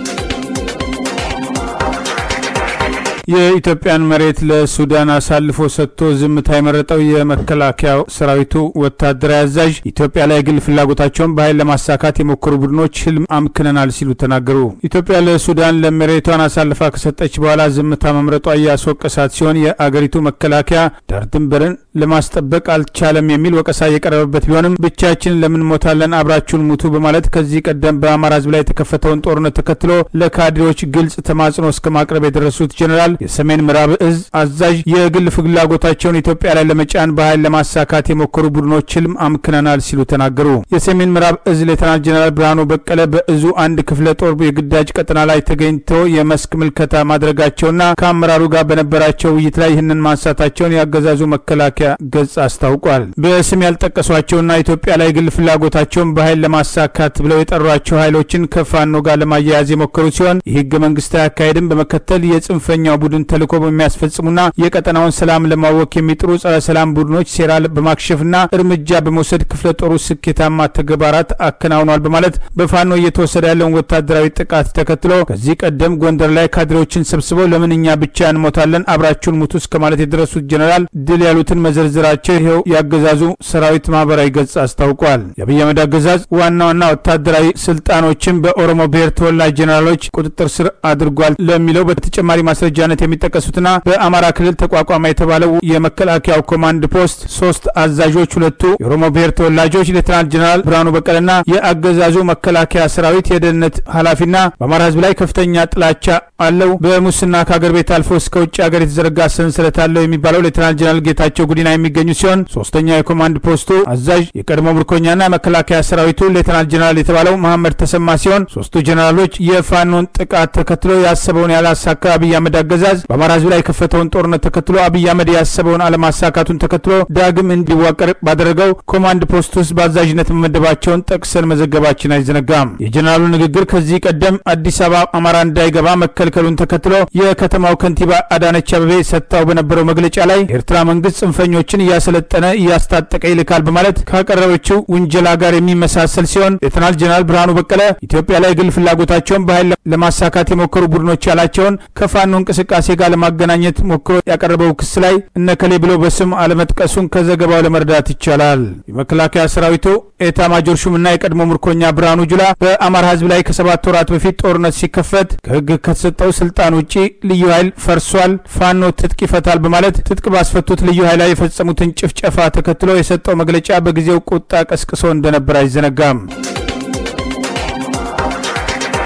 የኢትዮጵያን መሬት ለሱዳን አሳልፎ ሰጥቶ ዝምታ የመረጠው የመከላከያው ሰራዊቱ ወታደራዊ አዛዥ ኢትዮጵያ ላይ ግል ፍላጎታቸውን በኃይል ለማሳካት የሞከሩ ቡድኖች ህልም አምክነናል ሲሉ ተናገሩ። ኢትዮጵያ ለሱዳን ለመሬቷን አሳልፋ ከሰጠች በኋላ ዝምታ መምረጧ እያስወቀሳት ሲሆን የአገሪቱ መከላከያ ዳር ድንበርን ለማስጠበቅ አልቻለም የሚል ወቀሳ የቀረበበት ቢሆንም ብቻችን ለምን ሞታለን አብራችሁን ሙቱ በማለት ከዚህ ቀደም በአማራ ህዝብ ላይ የተከፈተውን ጦርነት ተከትሎ ለካድሬዎች ግልጽ ተማጽኖ እስከ ማቅረብ የደረሱት ጀኔራል የሰሜን ምዕራብ እዝ አዛዥ የግል ፍላጎታቸውን ኢትዮጵያ ላይ ለመጫን በኃይል ለማሳካት የሞከሩ ቡድኖች ህልም አምክነናል ሲሉ ተናገሩ። የሰሜን ምዕራብ እዝ ሌተናንት ጀኔራል ብርሃኑ በቀለ በእዙ አንድ ክፍለ ጦር የግዳጅ ቀጠና ላይ ተገኝቶ የመስክ ምልከታ ማድረጋቸውና ከአመራሩ ጋር በነበራቸው ውይይት ላይ ይህንን ማንሳታቸውን ያገዛዙ መከላከያ ገጽ አስታውቋል። በስም ያልጠቀሷቸውና ኢትዮጵያ ላይ ግል ፍላጎታቸውን በኃይል ለማሳካት ብለው የጠሯቸው ኃይሎችን ከፋኖ ጋር ለማያያዝ የሞከሩ ሲሆን ይህ ህገ መንግስታዊ አካሄድን በመከተል የጽንፈኛው ቡድን ተልዕኮ በሚያስፈጽሙና የቀጠናውን ሰላም ለማወክ የሚጥሩ ጸረ ሰላም ቡድኖች ሴራ በማክሸፍና እርምጃ በመውሰድ ክፍለ ጦሩ ስኬታማ ተግባራት አከናውኗል በማለት በፋኖ እየተወሰደ ያለውን ወታደራዊ ጥቃት ተከትሎ ከዚህ ቀደም ጎንደር ላይ ካድሬዎችን ሰብስበው ለምን እኛ ብቻ እንሞታለን አብራችሁን ሙቱ እስከ ማለት የደረሱት ጀኔራል ድል ያሉትን መዘርዝራቸው ይኸው ያገዛዙ ሰራዊት ማህበራዊ ገጽ አስታውቋል። የአብይ አህመድ አገዛዝ ዋና ዋና ወታደራዊ ስልጣኖችን በኦሮሞ ብሔር ተወላጅ ጀኔራሎች ቁጥጥር ስር አድርጓል ለሚለው በተጨማሪ ማስረጃነት የሚጠቀሱትና በአማራ ክልል ተቋቋመ የተባለው የመከላከያው ኮማንድ ፖስት ሶስት አዛዦች ሁለቱ የኦሮሞ ብሔር ተወላጆች ሌተናንት ጀኔራል ብርሃኑ በቀለና የአገዛዙ መከላከያ ሰራዊት የደህንነት ኃላፊና በአማራ ህዝብ ላይ ከፍተኛ ጥላቻ አለው፣ በሙስና ከሀገር ቤት አልፎ እስከ ውጭ ሀገር የተዘረጋ ሰንሰለት አለው የሚባለው ሌተናንት ጀኔራል ጌታቸው ጉዲና የሚገኙ ሲሆን ሶስተኛው የኮማንድ ፖስቱ አዛዥ የቀድሞ ምርኮኛና መከላከያ ሰራዊቱ ሌተናንት ጀኔራል የተባለው መሐመድ ተሰማ ሲሆን ሶስቱ ጀኔራሎች የፋኖን ጥቃት ተከትሎ ያሰበውን ያላሳካ አብይ አህመድ አገዛዝ በአማራ ህዝብ ላይ የከፈተውን ጦርነት ተከትሎ አብይ አህመድ ያሰበውን አለማሳካቱን ተከትሎ ዳግም እንዲዋቀር ባደረገው ኮማንድ ፖስት ውስጥ በአዛዥነት መመደባቸውን ጠቅሰን መዘገባችን አይዘነጋም። የጀኔራሉ ንግግር ከዚህ ቀደም አዲስ አበባ አማራ እንዳይገባ መከልከሉን ተከትሎ የከተማው ከንቲባ አዳነች አበቤ ሰጥታው በነበረው መግለጫ ላይ የኤርትራ መንግስት ጽንፈኞችን እያሰለጠነ እያስታጠቀ ይልካል በማለት ካቀረበችው ውንጀላ ጋር የሚመሳሰል ሲሆን ሌተናል ጀኔራል ብርሃኑ በቀለ ኢትዮጵያ ላይ ግል ፍላጎታቸውን በኃይል ለማሳካት የሞከሩ ቡድኖች ያላቸውን ከፋኖ እንቅስቃሴ ጋር ለማገናኘት ሞክሮ ያቀረበው ክስ ላይ እነከሌ ብሎ በስም አለመጥቀሱን ከዘገባው ለመረዳት ይቻላል። የመከላከያ ሰራዊቱ ኤታ ማጆር ሹምና የቀድሞ ምርኮኛ ብርሃኑ ጁላ በአማራ ህዝብ ላይ ከሰባት ወራት በፊት ጦርነት ሲከፈት ከህግ ከተሰጠው ስልጣን ውጪ ልዩ ኃይል ፈርሷል፣ ፋኖ ትጥቅ ይፈታል በማለት ትጥቅ ባስፈቱት ልዩ ኃይል ላይ የፈጸሙትን ጭፍጨፋ ተከትሎ የሰጠው መግለጫ በጊዜው ቁጣ ቀስቅሶ እንደነበር አይዘነጋም።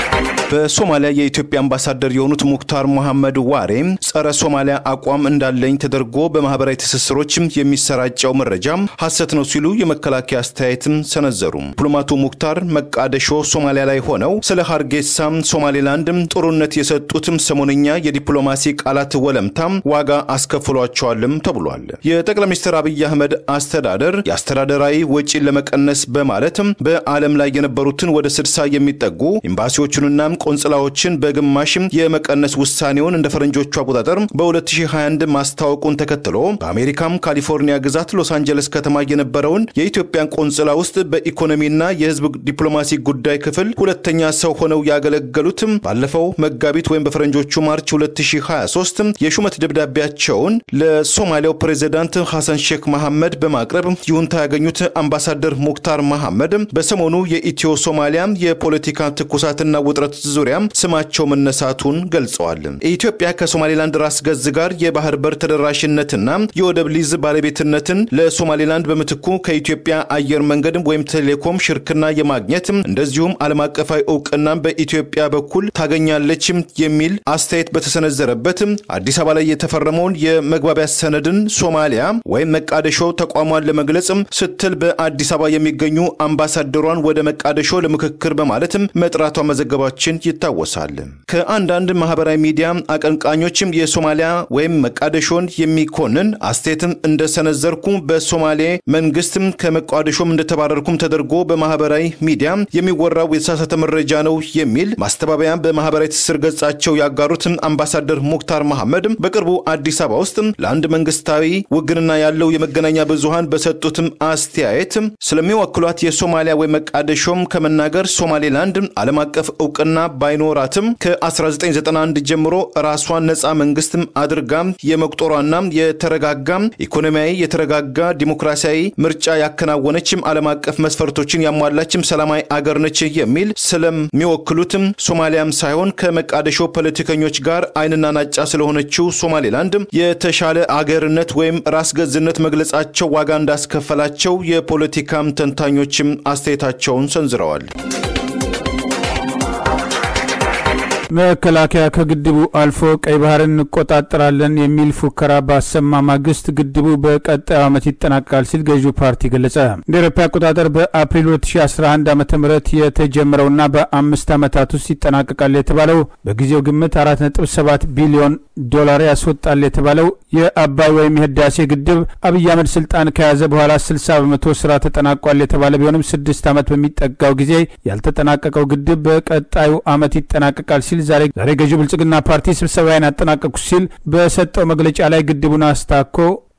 በሶማሊያ የኢትዮጵያ አምባሳደር የሆኑት ሙክታር መሐመድ ዋሬ ጸረ ሶማሊያ አቋም እንዳለኝ ተደርጎ በማህበራዊ ትስስሮች የሚሰራጨው መረጃ ሐሰት ነው ሲሉ የመከላከያ አስተያየትም ሰነዘሩ። ዲፕሎማቱ ሙክታር መቃደሾ ሶማሊያ ላይ ሆነው ስለ ሀርጌሳ ሶማሌላንድ ጦርነት የሰጡትም ሰሞነኛ የዲፕሎማሲ ቃላት ወለምታም ዋጋ አስከፍሏቸዋልም ተብሏል። የጠቅላይ ሚኒስትር አብይ አህመድ አስተዳደር የአስተዳደራዊ ወጪን ለመቀነስ በማለትም በዓለም ላይ የነበሩትን ወደ ስድሳ የሚጠጉ ኤምባሲዎቹንና ቆንጽላዎችን በግማሽም የመቀነስ ውሳኔውን እንደ ፈረንጆቹ አቆጣጠር በ2021 ማስታወቁን ተከትሎ በአሜሪካም ካሊፎርኒያ ግዛት ሎስ አንጀለስ ከተማ የነበረውን የኢትዮጵያን ቆንጽላ ውስጥ በኢኮኖሚና የሕዝብ ዲፕሎማሲ ጉዳይ ክፍል ሁለተኛ ሰው ሆነው ያገለገሉትም ባለፈው መጋቢት ወይም በፈረንጆቹ ማርች 2023 የሹመት ደብዳቤያቸውን ለሶማሊያው ፕሬዚዳንት ሐሰን ሼክ መሐመድ በማቅረብ ይሁንታ ያገኙት አምባሳደር ሙክታር መሐመድ በሰሞኑ የኢትዮ ሶማሊያ የፖለቲካ ትኩሳትና ውጥረት ዙሪያ ስማቸው መነሳቱን ገልጸዋል። ኢትዮጵያ ከሶማሌላንድ ራስ ገዝ ጋር የባህር በር ተደራሽነትና የወደብ ሊዝ ባለቤትነትን ለሶማሌላንድ በምትኩ ከኢትዮጵያ አየር መንገድ ወይም ቴሌኮም ሽርክና የማግኘት እንደዚሁም ዓለም አቀፋዊ እውቅና በኢትዮጵያ በኩል ታገኛለች የሚል አስተያየት በተሰነዘረበት አዲስ አበባ ላይ የተፈረመውን የመግባቢያ ሰነድን ሶማሊያ ወይም መቃደሾ ተቋሟን ለመግለጽ ስትል በአዲስ አበባ የሚገኙ አምባሳደሯን ወደ መቃደሾ ለምክክር በማለትም መጥራቷ መዘገባችን ይታወሳል። ከአንዳንድ ማህበራዊ ሚዲያ አቀንቃኞችም የሶማሊያ ወይም መቃደሾን የሚኮንን አስተያየትም እንደሰነዘርኩ በሶማሌ መንግስትም ከመቃደሾም እንደተባረርኩም ተደርጎ በማህበራዊ ሚዲያ የሚወራው የተሳሳተ መረጃ ነው የሚል ማስተባበያ በማህበራዊ ትስስር ገጻቸው ያጋሩት አምባሳደር ሙክታር መሐመድ በቅርቡ አዲስ አበባ ውስጥ ለአንድ መንግስታዊ ውግንና ያለው የመገናኛ ብዙሃን በሰጡትም አስተያየት ስለሚወክሏት የሶማሊያ ወይም መቃደሾም ከመናገር ሶማሌላንድ ዓለም አቀፍ እውቅና ባይኖራትም ከ1991 ጀምሮ ራሷን ነፃ መንግስትም አድርጋ የመቁጠሯና የተረጋጋ ኢኮኖሚያዊ የተረጋጋ ዲሞክራሲያዊ ምርጫ ያከናወነችም ዓለም አቀፍ መስፈርቶችን ያሟላችም ሰላማዊ አገር ነች የሚል ስለሚወክሉትም ሶማሊያም ሳይሆን ከመቃደሾ ፖለቲከኞች ጋር አይንና ናጫ ስለሆነችው ሶማሌላንድ የተሻለ አገርነት ወይም ራስ ገዝነት መግለጻቸው ዋጋ እንዳስከፈላቸው የፖለቲካም ተንታኞችም አስተያየታቸውን ሰንዝረዋል። መከላከያ ከግድቡ አልፎ ቀይ ባህርን እንቆጣጠራለን የሚል ፉከራ ባሰማ ማግስት ግድቡ በቀጣዩ ዓመት ይጠናቀቃል ሲል ገዢው ፓርቲ ገለጸ። እንደ አውሮፓ አቆጣጠር በአፕሪል 2011 ዓ ም የተጀመረውና በአምስት ዓመታት ውስጥ ይጠናቀቃል የተባለው በጊዜው ግምት 4.7 ቢሊዮን ዶላር ያስወጣል የተባለው የአባይ ወይም የህዳሴ ግድብ አብይ አህመድ ስልጣን ከያዘ በኋላ 60 በመቶ ስራ ተጠናቋል የተባለ ቢሆንም ስድስት ዓመት በሚጠጋው ጊዜ ያልተጠናቀቀው ግድብ በቀጣዩ ዓመት ይጠናቀቃል ሲል ዛሬ ዛሬ ገዢው ብልጽግና ፓርቲ ስብሰባዬን አጠናቀቁ ሲል በሰጠው መግለጫ ላይ ግድቡን አስታኮ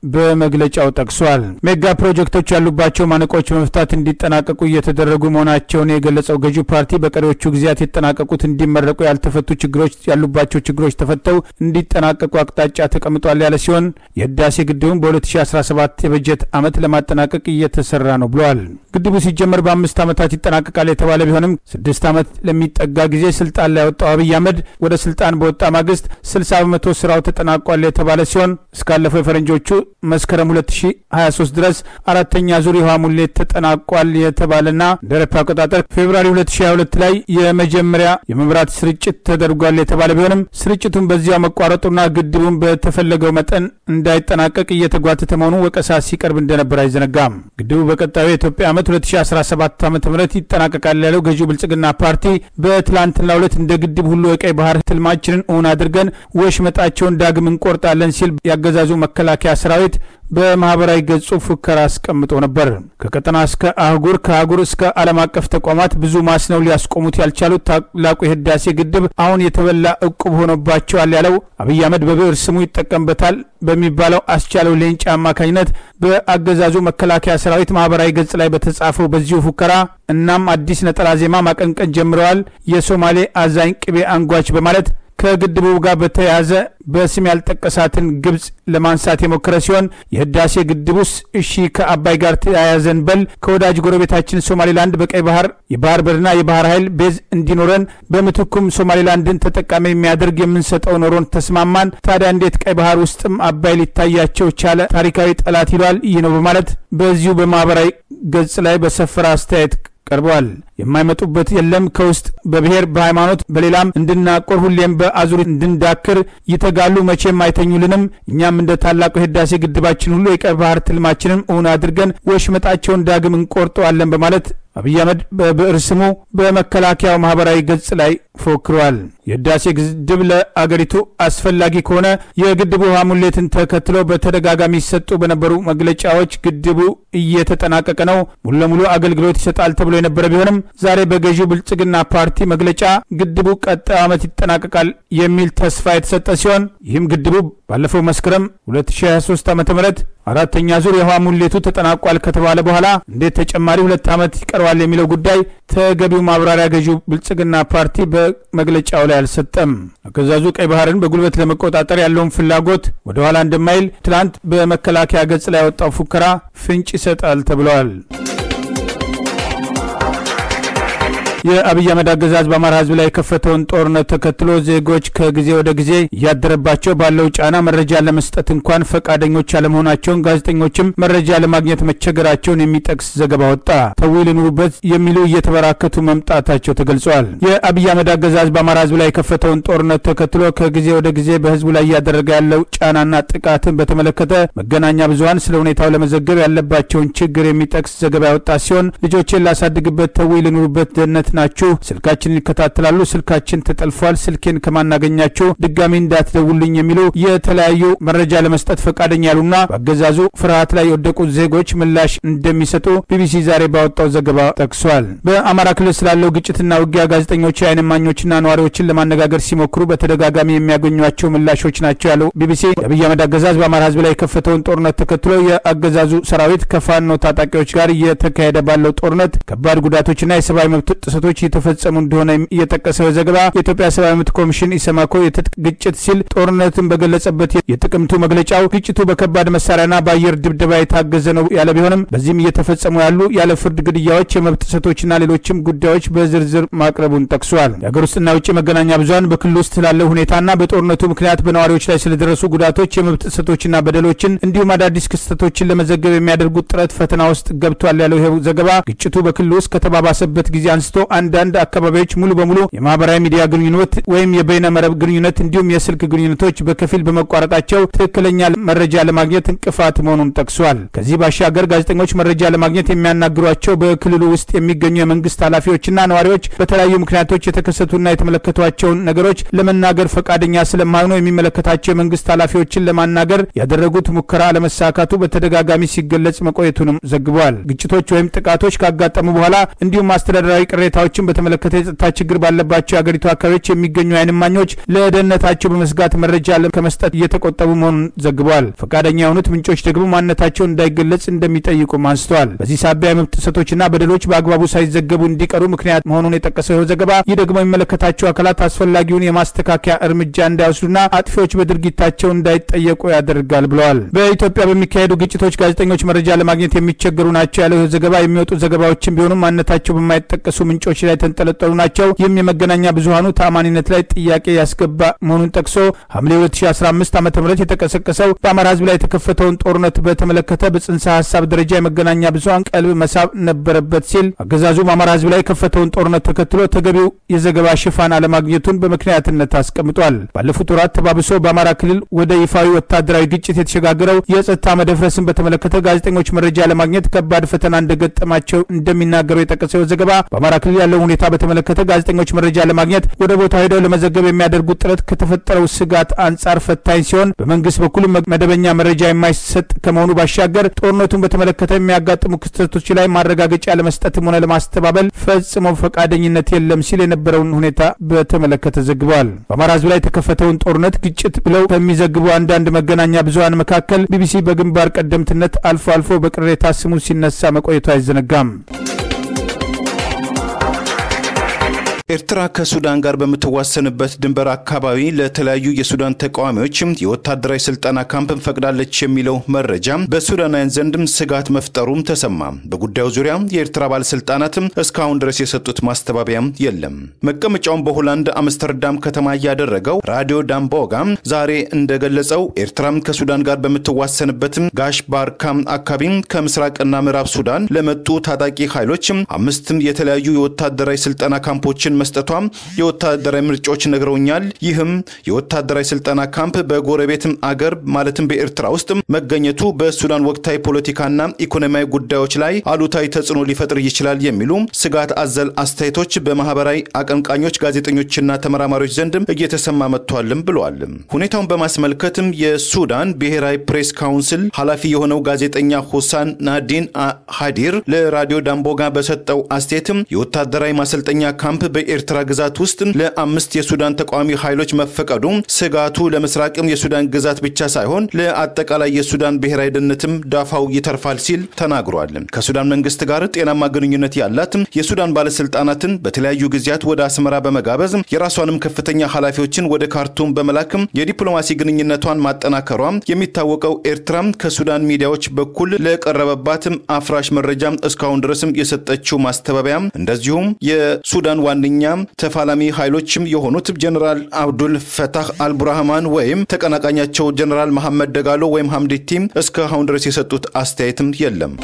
በመግለጫው ጠቅሷል። ሜጋ ፕሮጀክቶች ያሉባቸው ማነቆች በመፍታት እንዲጠናቀቁ እየተደረጉ መሆናቸውን የገለጸው ገዢው ፓርቲ በቀሪዎቹ ጊዜያት የተጠናቀቁት እንዲመረቁ፣ ያልተፈቱ ችግሮች ያሉባቸው ችግሮች ተፈተው እንዲጠናቀቁ አቅጣጫ ተቀምጧል ያለ ሲሆን የህዳሴ ግድቡን በ2017 የበጀት ዓመት ለማጠናቀቅ እየተሰራ ነው ብለዋል። ግድቡ ሲጀመር በአምስት ዓመታት ይጠናቀቃል የተባለ ቢሆንም ስድስት ዓመት ለሚጠጋ ጊዜ ስልጣን ላይ ያወጣው አብይ አህመድ ወደ ስልጣን በወጣ ማግስት 60 በመቶ ስራው ተጠናቋል የተባለ ሲሆን እስካለፈው የፈረንጆቹ መስከረም 2023 ድረስ አራተኛ ዙር የውሃ ሙሌት ተጠናቋል የተባለና እንደ አውሮፓ አቆጣጠር ፌብራሪ 2022 ላይ የመጀመሪያ የመብራት ስርጭት ተደርጓል የተባለ ቢሆንም ስርጭቱን በዚያው መቋረጡና ግድቡን በተፈለገው መጠን እንዳይጠናቀቅ እየተጓተተ መሆኑ ወቀሳ ሲቀርብ እንደነበር አይዘነጋም። ግድቡ በቀጣዩ የኢትዮጵያ ዓመት 2017 ዓ ም ይጠናቀቃል ያለው ገዢው ብልጽግና ፓርቲ በትላንትናው ዕለት እንደ ግድብ ሁሉ የቀይ ባህር ትልማችንን እውን አድርገን ወሽመጣቸውን ዳግም እንቆርጣለን ሲል ያገዛዙ መከላከያ ሰራዊት በማህበራዊ ገጹ ፉከራ አስቀምጦ ነበር። ከቀጠና እስከ አህጉር ከአህጉር እስከ ዓለም አቀፍ ተቋማት ብዙ ማስነው ሊያስቆሙት ያልቻሉት ታላቁ የህዳሴ ግድብ አሁን የተበላ እቁብ ሆኖባቸዋል ያለው አብይ አህመድ በብዕር ስሙ ይጠቀምበታል በሚባለው አስቻለው ሌንጫ አማካኝነት በአገዛዙ መከላከያ ሰራዊት ማህበራዊ ገጽ ላይ በተጻፈው በዚሁ ፉከራ እናም አዲስ ነጠላ ዜማ ማቀንቀን ጀምረዋል። የሶማሌ አዛኝ ቅቤ አንጓች በማለት ከግድቡ ጋር በተያያዘ በስም ያልጠቀሳትን ግብጽ ለማንሳት የሞከረ ሲሆን የህዳሴ ግድቡስ እሺ ከአባይ ጋር ተያያዘን በል ከወዳጅ ጎረቤታችን ሶማሌላንድ በቀይ ባህር የባህር በርና የባህር ኃይል ቤዝ እንዲኖረን በምትኩም ሶማሌላንድን ተጠቃሚ የሚያደርግ የምንሰጠው ኖሮን ተስማማን። ታዲያ እንዴት ቀይ ባህር ውስጥም አባይ ሊታያቸው ቻለ? ታሪካዊ ጠላት ይሏል። ይህ ነው በማለት በዚሁ በማህበራዊ ገጽ ላይ በሰፈረ አስተያየት ቀርበዋል። የማይመጡበት የለም። ከውስጥ በብሔር በሃይማኖት፣ በሌላም እንድናቆር ሁሌም በአዙሪት እንድንዳክር ይተጋሉ። መቼም አይተኙልንም። እኛም እንደ ታላቁ የህዳሴ ግድባችን ሁሉ የቀይ ባህር ትልማችንን እውን አድርገን ወሽመጣቸውን ዳግም እንቆርጠዋለን በማለት አብይ አህመድ በብዕር ስሙ በመከላከያው ማህበራዊ ገጽ ላይ ፎክረዋል። የህዳሴ ግድብ ለአገሪቱ አስፈላጊ ከሆነ የግድቡ ውሃ ሙሌትን ተከትሎ በተደጋጋሚ ሲሰጡ በነበሩ መግለጫዎች ግድቡ እየተጠናቀቀ ነው፣ ሙሉ ለሙሉ አገልግሎት ይሰጣል ተብሎ የነበረ ቢሆንም ዛሬ በገዢው ብልጽግና ፓርቲ መግለጫ ግድቡ ቀጣዩ ዓመት ይጠናቀቃል የሚል ተስፋ የተሰጠ ሲሆን ይህም ግድቡ ባለፈው መስከረም 2023 ዓ ም አራተኛ ዙር የውሃ ሙሌቱ ተጠናቋል ከተባለ በኋላ እንዴት ተጨማሪ ሁለት ዓመት ይቀረዋል የሚለው ጉዳይ ተገቢው ማብራሪያ ገዢው ብልጽግና ፓርቲ በመግለጫው ላይ አልሰጠም። አገዛዙ ቀይ ባህርን በጉልበት ለመቆጣጠር ያለውን ፍላጎት ወደኋላ እንደማይል ትላንት በመከላከያ ገጽ ላይ ያወጣው ፉከራ ፍንጭ ይሰጣል ተብለዋል። የአብይ አህመድ አገዛዝ በአማራ ሕዝብ ላይ የከፈተውን ጦርነት ተከትሎ ዜጎች ከጊዜ ወደ ጊዜ እያደረባቸው ባለው ጫና መረጃ ለመስጠት እንኳን ፈቃደኞች አለመሆናቸውን፣ ጋዜጠኞችም መረጃ ለማግኘት መቸገራቸውን የሚጠቅስ ዘገባ ወጣ። ተዊ ልኑሩበት የሚሉ እየተበራከቱ መምጣታቸው ተገልጿል። የአብይ አህመድ አገዛዝ በአማራ ሕዝብ ላይ የከፈተውን ጦርነት ተከትሎ ከጊዜ ወደ ጊዜ በሕዝቡ ላይ እያደረገ ያለው ጫናና ጥቃትን በተመለከተ መገናኛ ብዙኃን ስለ ሁኔታው ለመዘገብ ያለባቸውን ችግር የሚጠቅስ ዘገባ ያወጣ ሲሆን ልጆቼን ላሳድግበት ተዊ ልኑሩበት ደህንነት ናችሁ፣ ስልካችንን ይከታተላሉ፣ ስልካችን ተጠልፏል፣ ስልኬን ከማናገኛችሁ ድጋሚ እንዳትደውሉኝ የሚሉ የተለያዩ መረጃ ለመስጠት ፈቃደኛ ያሉና በአገዛዙ ፍርሃት ላይ የወደቁ ዜጎች ምላሽ እንደሚሰጡ ቢቢሲ ዛሬ ባወጣው ዘገባ ጠቅሷል። በአማራ ክልል ስላለው ግጭትና ውጊያ ጋዜጠኞች፣ የዓይን እማኞችና ነዋሪዎችን ለማነጋገር ሲሞክሩ በተደጋጋሚ የሚያገኟቸው ምላሾች ናቸው ያለው ቢቢሲ የአብይ አህመድ አገዛዝ በአማራ ህዝብ ላይ የከፈተውን ጦርነት ተከትሎ የአገዛዙ ሰራዊት ከፋኖ ታጣቂዎች ጋር እየተካሄደ ባለው ጦርነት ከባድ ጉዳቶችና የሰብአዊ መብት ጥሰቶች እየተፈጸሙ እንደሆነ የጠቀሰው ዘገባ የኢትዮጵያ ሰብአዊ መብት ኮሚሽን ኢሰማኮ የትጥቅ ግጭት ሲል ጦርነትን በገለጸበት የጥቅምቱ መግለጫው ግጭቱ በከባድ መሳሪያና በአየር ድብደባ የታገዘ ነው ያለ ቢሆንም በዚህም እየተፈጸሙ ያሉ ያለ ፍርድ ግድያዎች፣ የመብት ጥሰቶችና ሌሎችም ጉዳዮች በዝርዝር ማቅረቡን ጠቅሷል። የሀገር ውስጥና የውጭ መገናኛ ብዙኃን በክልል ውስጥ ስላለው ሁኔታና በጦርነቱ ምክንያት በነዋሪዎች ላይ ስለደረሱ ጉዳቶች፣ የመብት ጥሰቶችና በደሎችን እንዲሁም አዳዲስ ክስተቶችን ለመዘገብ የሚያደርጉት ጥረት ፈተና ውስጥ ገብቷል ያለው ይኸው ዘገባ ግጭቱ በክልል ውስጥ ከተባባሰበት ጊዜ አንስቶ አንዳንድ አካባቢዎች ሙሉ በሙሉ የማህበራዊ ሚዲያ ግንኙነት ወይም የበይነ መረብ ግንኙነት እንዲሁም የስልክ ግንኙነቶች በከፊል በመቋረጣቸው ትክክለኛ መረጃ ለማግኘት እንቅፋት መሆኑን ጠቅሷል። ከዚህ ባሻገር ጋዜጠኞች መረጃ ለማግኘት የሚያናግሯቸው በክልሉ ውስጥ የሚገኙ የመንግስት ኃላፊዎችና ነዋሪዎች በተለያዩ ምክንያቶች የተከሰቱና የተመለከቷቸውን ነገሮች ለመናገር ፈቃደኛ ስለማይሆኑ የሚመለከታቸው የመንግስት ኃላፊዎችን ለማናገር ያደረጉት ሙከራ አለመሳካቱ በተደጋጋሚ ሲገለጽ መቆየቱንም ዘግቧል። ግጭቶች ወይም ጥቃቶች ካጋጠሙ በኋላ እንዲሁም አስተዳደራዊ ቅሬታዎችን በተመለከተ የጸጥታ ችግር ባለባቸው የአገሪቱ አካባቢዎች የሚገኙ የዓይን እማኞች ለደህንነታቸው በመስጋት መረጃ ከመስጠት እየተቆጠቡ መሆኑን ዘግበዋል። ፈቃደኛ የሆኑት ምንጮች ደግሞ ማንነታቸውን እንዳይገለጽ እንደሚጠይቁም አንስተዋል። በዚህ ሳቢያ የመብት ጥሰቶችና በደሎች በአግባቡ ሳይዘገቡ እንዲቀሩ ምክንያት መሆኑን የጠቀሰው ይኸው ዘገባ ይህ ደግሞ የሚመለከታቸው አካላት አስፈላጊውን የማስተካከያ እርምጃ እንዳይወስዱና አጥፊዎች በድርጊታቸው እንዳይጠየቁ ያደርጋል ብለዋል። በኢትዮጵያ በሚካሄዱ ግጭቶች ጋዜጠኞች መረጃ ለማግኘት የሚቸገሩ ናቸው ያለው ይኸው ዘገባ የሚወጡ ዘገባዎችን ቢሆኑም ማንነታቸው በማይጠቀሱ ምንጮች ላይ የተንጠለጠሉ ናቸው። ይህም የመገናኛ ብዙሀኑ ተአማኒነት ላይ ጥያቄ ያስገባ መሆኑን ጠቅሶ ሐምሌ 2015 ዓ ም የተቀሰቀሰው በአማራ ህዝብ ላይ የተከፈተውን ጦርነት በተመለከተ በጽንሰ ሀሳብ ደረጃ የመገናኛ ብዙሀን ቀልብ መሳብ ነበረበት ሲል አገዛዙ በአማራ ህዝብ ላይ የከፈተውን ጦርነት ተከትሎ ተገቢው የዘገባ ሽፋን አለማግኘቱን በምክንያትነት አስቀምጧል። ባለፉት ወራት ተባብሶ በአማራ ክልል ወደ ይፋዊ ወታደራዊ ግጭት የተሸጋገረው የጸጥታ መደፍረስን በተመለከተ ጋዜጠኞች መረጃ ለማግኘት ከባድ ፈተና እንደገጠማቸው እንደሚናገሩ የጠቀሰው ዘገባ በአማራ ክልል ያለው ሁኔታ በተመለከተ ጋዜጠኞች መረጃ ለማግኘት ወደ ቦታው ሄደው ለመዘገብ የሚያደርጉት ጥረት ከተፈጠረው ስጋት አንጻር ፈታኝ ሲሆን በመንግስት በኩል መደበኛ መረጃ የማይሰጥ ከመሆኑ ባሻገር ጦርነቱን በተመለከተ የሚያጋጥሙ ክስተቶች ላይ ማረጋገጫ ለመስጠትም ሆነ ለማስተባበል ፈጽሞ ፈቃደኝነት የለም ሲል የነበረውን ሁኔታ በተመለከተ ዘግበዋል። በአማራ ህዝብ ላይ የተከፈተውን ጦርነት ግጭት ብለው ከሚዘግቡ አንዳንድ መገናኛ ብዙሀን መካከል ቢቢሲ በግንባር ቀደምትነት አልፎ አልፎ በቅሬታ ስሙ ሲነሳ መቆየቱ አይዘነጋም። ኤርትራ ከሱዳን ጋር በምትዋሰንበት ድንበር አካባቢ ለተለያዩ የሱዳን ተቃዋሚዎች የወታደራዊ ስልጠና ካምፕን ፈቅዳለች የሚለው መረጃ በሱዳናውያን ዘንድም ስጋት መፍጠሩም ተሰማ። በጉዳዩ ዙሪያ የኤርትራ ባለስልጣናትም እስካሁን ድረስ የሰጡት ማስተባበያም የለም። መቀመጫውን በሆላንድ አምስተርዳም ከተማ ያደረገው ራዲዮ ዳምቦጋ ዛሬ እንደገለጸው ኤርትራም ከሱዳን ጋር በምትዋሰንበትም ጋሽ ባርካም አካባቢ ከምስራቅና ምዕራብ ሱዳን ለመጡ ታጣቂ ኃይሎች አምስትም የተለያዩ የወታደራዊ ስልጠና ካምፖችን መስጠቷም የወታደራዊ ምርጫዎች ነግረውኛል። ይህም የወታደራዊ ስልጠና ካምፕ በጎረቤትም አገር ማለትም በኤርትራ ውስጥ መገኘቱ በሱዳን ወቅታዊ ፖለቲካና ኢኮኖሚያዊ ጉዳዮች ላይ አሉታዊ ተጽዕኖ ሊፈጥር ይችላል የሚሉ ስጋት አዘል አስተያየቶች በማህበራዊ አቀንቃኞች፣ ጋዜጠኞችና ተመራማሪዎች ዘንድም እየተሰማ መጥቷልም ብለዋል። ሁኔታውን በማስመልከትም የሱዳን ብሔራዊ ፕሬስ ካውንስል ኃላፊ የሆነው ጋዜጠኛ ሁሳን ናዲን ሃዲር ለራዲዮ ዳምቦጋ በሰጠው አስተያየትም የወታደራዊ ማሰልጠኛ ካምፕ በኤርትራ ግዛት ውስጥ ለአምስት የሱዳን ተቃዋሚ ኃይሎች መፈቀዱ ስጋቱ ለምስራቅም የሱዳን ግዛት ብቻ ሳይሆን ለአጠቃላይ የሱዳን ብሔራዊ ደህንነትም ዳፋው ይተርፋል ሲል ተናግሯል። ከሱዳን መንግስት ጋር ጤናማ ግንኙነት ያላት የሱዳን ባለስልጣናትን በተለያዩ ጊዜያት ወደ አስመራ በመጋበዝ የራሷንም ከፍተኛ ኃላፊዎችን ወደ ካርቱም በመላክም የዲፕሎማሲ ግንኙነቷን ማጠናከሯ የሚታወቀው ኤርትራም ከሱዳን ሚዲያዎች በኩል ለቀረበባትም አፍራሽ መረጃ እስካሁን ድረስም የሰጠችው ማስተባበያ እንደዚሁም የሱዳን ዋነኛ ተፋላሚ ኃይሎችም የሆኑት ጀነራል አብዱል ፈታህ አልቡርሃማን ወይም ተቀናቃኛቸው ጀነራል መሐመድ ደጋሎ ወይም ሐምዲቲም እስካሁን ድረስ የሰጡት አስተያየትም የለም።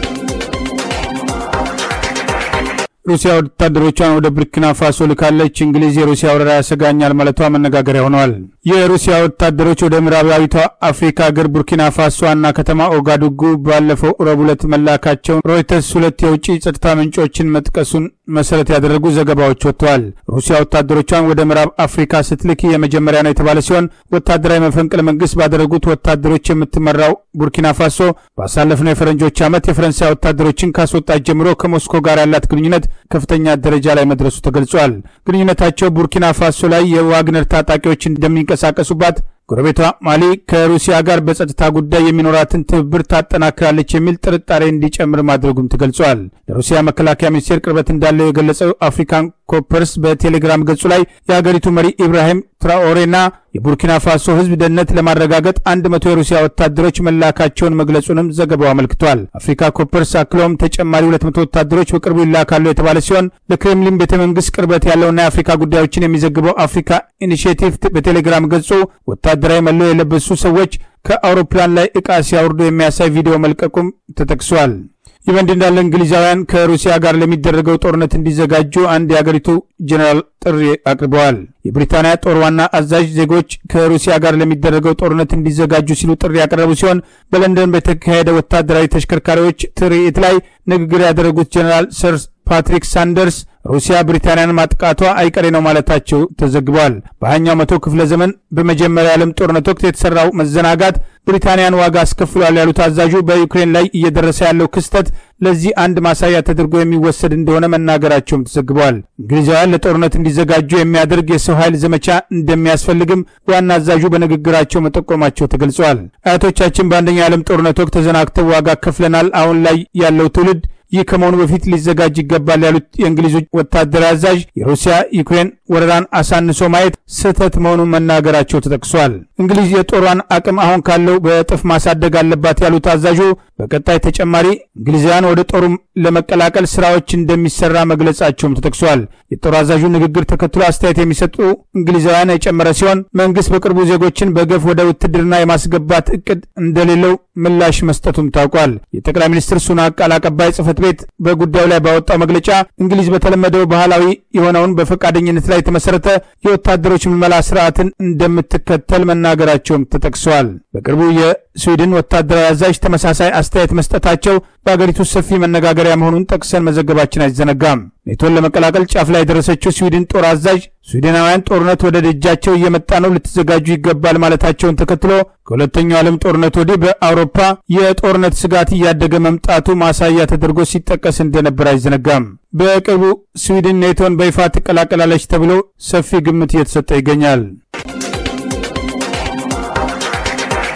ሩሲያ ወታደሮቿን ወደ ቡርኪና ፋሶ ልካለች። እንግሊዝ የሩሲያ ወረራ ያሰጋኛል ማለቷ መነጋገሪያ ሆነዋል። የሩሲያ ወታደሮች ወደ ምዕራባዊቷ አፍሪካ ሀገር ቡርኪና ፋሶ ዋና ከተማ ኦጋዱጉ ባለፈው ረቡዕ ዕለት መላካቸውን ሮይተርስ ሁለት የውጭ ጸጥታ ምንጮችን መጥቀሱን መሰረት ያደረጉ ዘገባዎች ወጥተዋል። ሩሲያ ወታደሮቿን ወደ ምዕራብ አፍሪካ ስትልክ የመጀመሪያ ነው የተባለ ሲሆን ወታደራዊ መፈንቅለ መንግስት ባደረጉት ወታደሮች የምትመራው ቡርኪና ፋሶ ባሳለፍነው የፈረንጆች ዓመት የፈረንሳይ ወታደሮችን ካስወጣት ጀምሮ ከሞስኮ ጋር ያላት ግንኙነት ከፍተኛ ደረጃ ላይ መድረሱ ተገልጿል። ግንኙነታቸው ቡርኪና ፋሶ ላይ የዋግነር ታጣቂዎች እንደሚንቀሳቀሱባት ጎረቤቷ ማሊ ከሩሲያ ጋር በጸጥታ ጉዳይ የሚኖራትን ትብብር ታጠናክራለች የሚል ጥርጣሬ እንዲጨምር ማድረጉም ተገልጿል። ለሩሲያ መከላከያ ሚኒስቴር ቅርበት እንዳለው የገለጸው አፍሪካን ኮፐርስ በቴሌግራም ገጹ ላይ የሀገሪቱ መሪ ኢብራሂም ትራኦሬና የቡርኪና ፋሶ ሕዝብ ደህንነት ለማረጋገጥ አንድ መቶ የሩሲያ ወታደሮች መላካቸውን መግለጹንም ዘገባው አመልክቷል። አፍሪካ ኮፐርስ አክለውም ተጨማሪ ሁለት መቶ ወታደሮች በቅርቡ ይላካሉ የተባለ ሲሆን ለክሬምሊን ቤተ መንግስት ቅርበት ያለውና የአፍሪካ ጉዳዮችን የሚዘግበው አፍሪካ ኢኒሽቲቭ በቴሌግራም ገጹ ወታደራዊ መለዮ የለበሱ ሰዎች ከአውሮፕላን ላይ ዕቃ ሲያወርዱ የሚያሳይ ቪዲዮ መልቀቁም ተጠቅሷል። ይህ በእንዲህ እንዳለ እንግሊዛውያን ከሩሲያ ጋር ለሚደረገው ጦርነት እንዲዘጋጁ አንድ የአገሪቱ ጄኔራል ጥሪ አቅርበዋል። የብሪታንያ ጦር ዋና አዛዥ ዜጎች ከሩሲያ ጋር ለሚደረገው ጦርነት እንዲዘጋጁ ሲሉ ጥሪ ያቀረቡ ሲሆን በለንደን በተካሄደ ወታደራዊ ተሽከርካሪዎች ትርኢት ላይ ንግግር ያደረጉት ጄኔራል ሰር ፓትሪክ ሳንደርስ ሩሲያ ብሪታንያን ማጥቃቷ አይቀሬ ነው ማለታቸው ተዘግቧል። በሀያኛው መቶ ክፍለ ዘመን በመጀመሪያው የዓለም ጦርነት ወቅት የተሰራው መዘናጋት ብሪታንያን ዋጋ አስከፍሏል ያሉት አዛዡ በዩክሬን ላይ እየደረሰ ያለው ክስተት ለዚህ አንድ ማሳያ ተደርጎ የሚወሰድ እንደሆነ መናገራቸውም ተዘግቧል። እንግሊዛውያን ለጦርነት እንዲዘጋጁ የሚያደርግ የሰው ኃይል ዘመቻ እንደሚያስፈልግም ዋና አዛዡ በንግግራቸው መጠቆማቸው ተገልጿል። አያቶቻችን በአንደኛው የዓለም ጦርነት ወቅት ተዘናግተው ዋጋ ከፍለናል። አሁን ላይ ያለው ትውልድ ይህ ከመሆኑ በፊት ሊዘጋጅ ይገባል ያሉት የእንግሊዙ ወታደራዊ አዛዥ የሩሲያ ዩክሬን ወረራን አሳንሶ ማየት ስህተት መሆኑን መናገራቸው ተጠቅሷል። እንግሊዝ የጦሯን አቅም አሁን ካለው በእጥፍ ማሳደግ አለባት ያሉት አዛዡ በቀጣይ ተጨማሪ እንግሊዛውያን ወደ ጦሩ ለመቀላቀል ስራዎች እንደሚሰራ መግለጻቸውም ተጠቅሷል። የጦር አዛዡ ንግግር ተከትሎ አስተያየት የሚሰጡ እንግሊዛውያን የጨመረ ሲሆን መንግስት በቅርቡ ዜጎችን በገፍ ወደ ውትድርና የማስገባት እቅድ እንደሌለው ምላሽ መስጠቱም ታውቋል። የጠቅላይ ሚኒስትር ሱናክ ቃል አቀባይ ጽህፈት ቤት በጉዳዩ ላይ ባወጣው መግለጫ እንግሊዝ በተለመደው ባህላዊ የሆነውን በፈቃደኝነት ላይ የተመሰረተ የወታደሮች ምልመላ ስርዓትን እንደምትከተል መናገራቸውም ተጠቅሰዋል። በቅርቡ የስዊድን ወታደራዊ አዛዥ ተመሳሳይ አስተያየት መስጠታቸው በአገሪቱ ሰፊ መነጋገሪያ መሆኑን ጠቅሰን መዘገባችን አይዘነጋም። ኔቶን ለመቀላቀል ጫፍ ላይ የደረሰችው ስዊድን ጦር አዛዥ ስዊድናውያን ጦርነት ወደ ደጃቸው እየመጣ ነው፣ ልትዘጋጁ ይገባል ማለታቸውን ተከትሎ ከሁለተኛው ዓለም ጦርነት ወዲህ በአውሮፓ የጦርነት ስጋት እያደገ መምጣቱ ማሳያ ተደርጎ ሲጠቀስ እንደነበር አይዘነጋም። በቅርቡ ስዊድን ኔቶን በይፋ ትቀላቀላለች ተብሎ ሰፊ ግምት እየተሰጠ ይገኛል።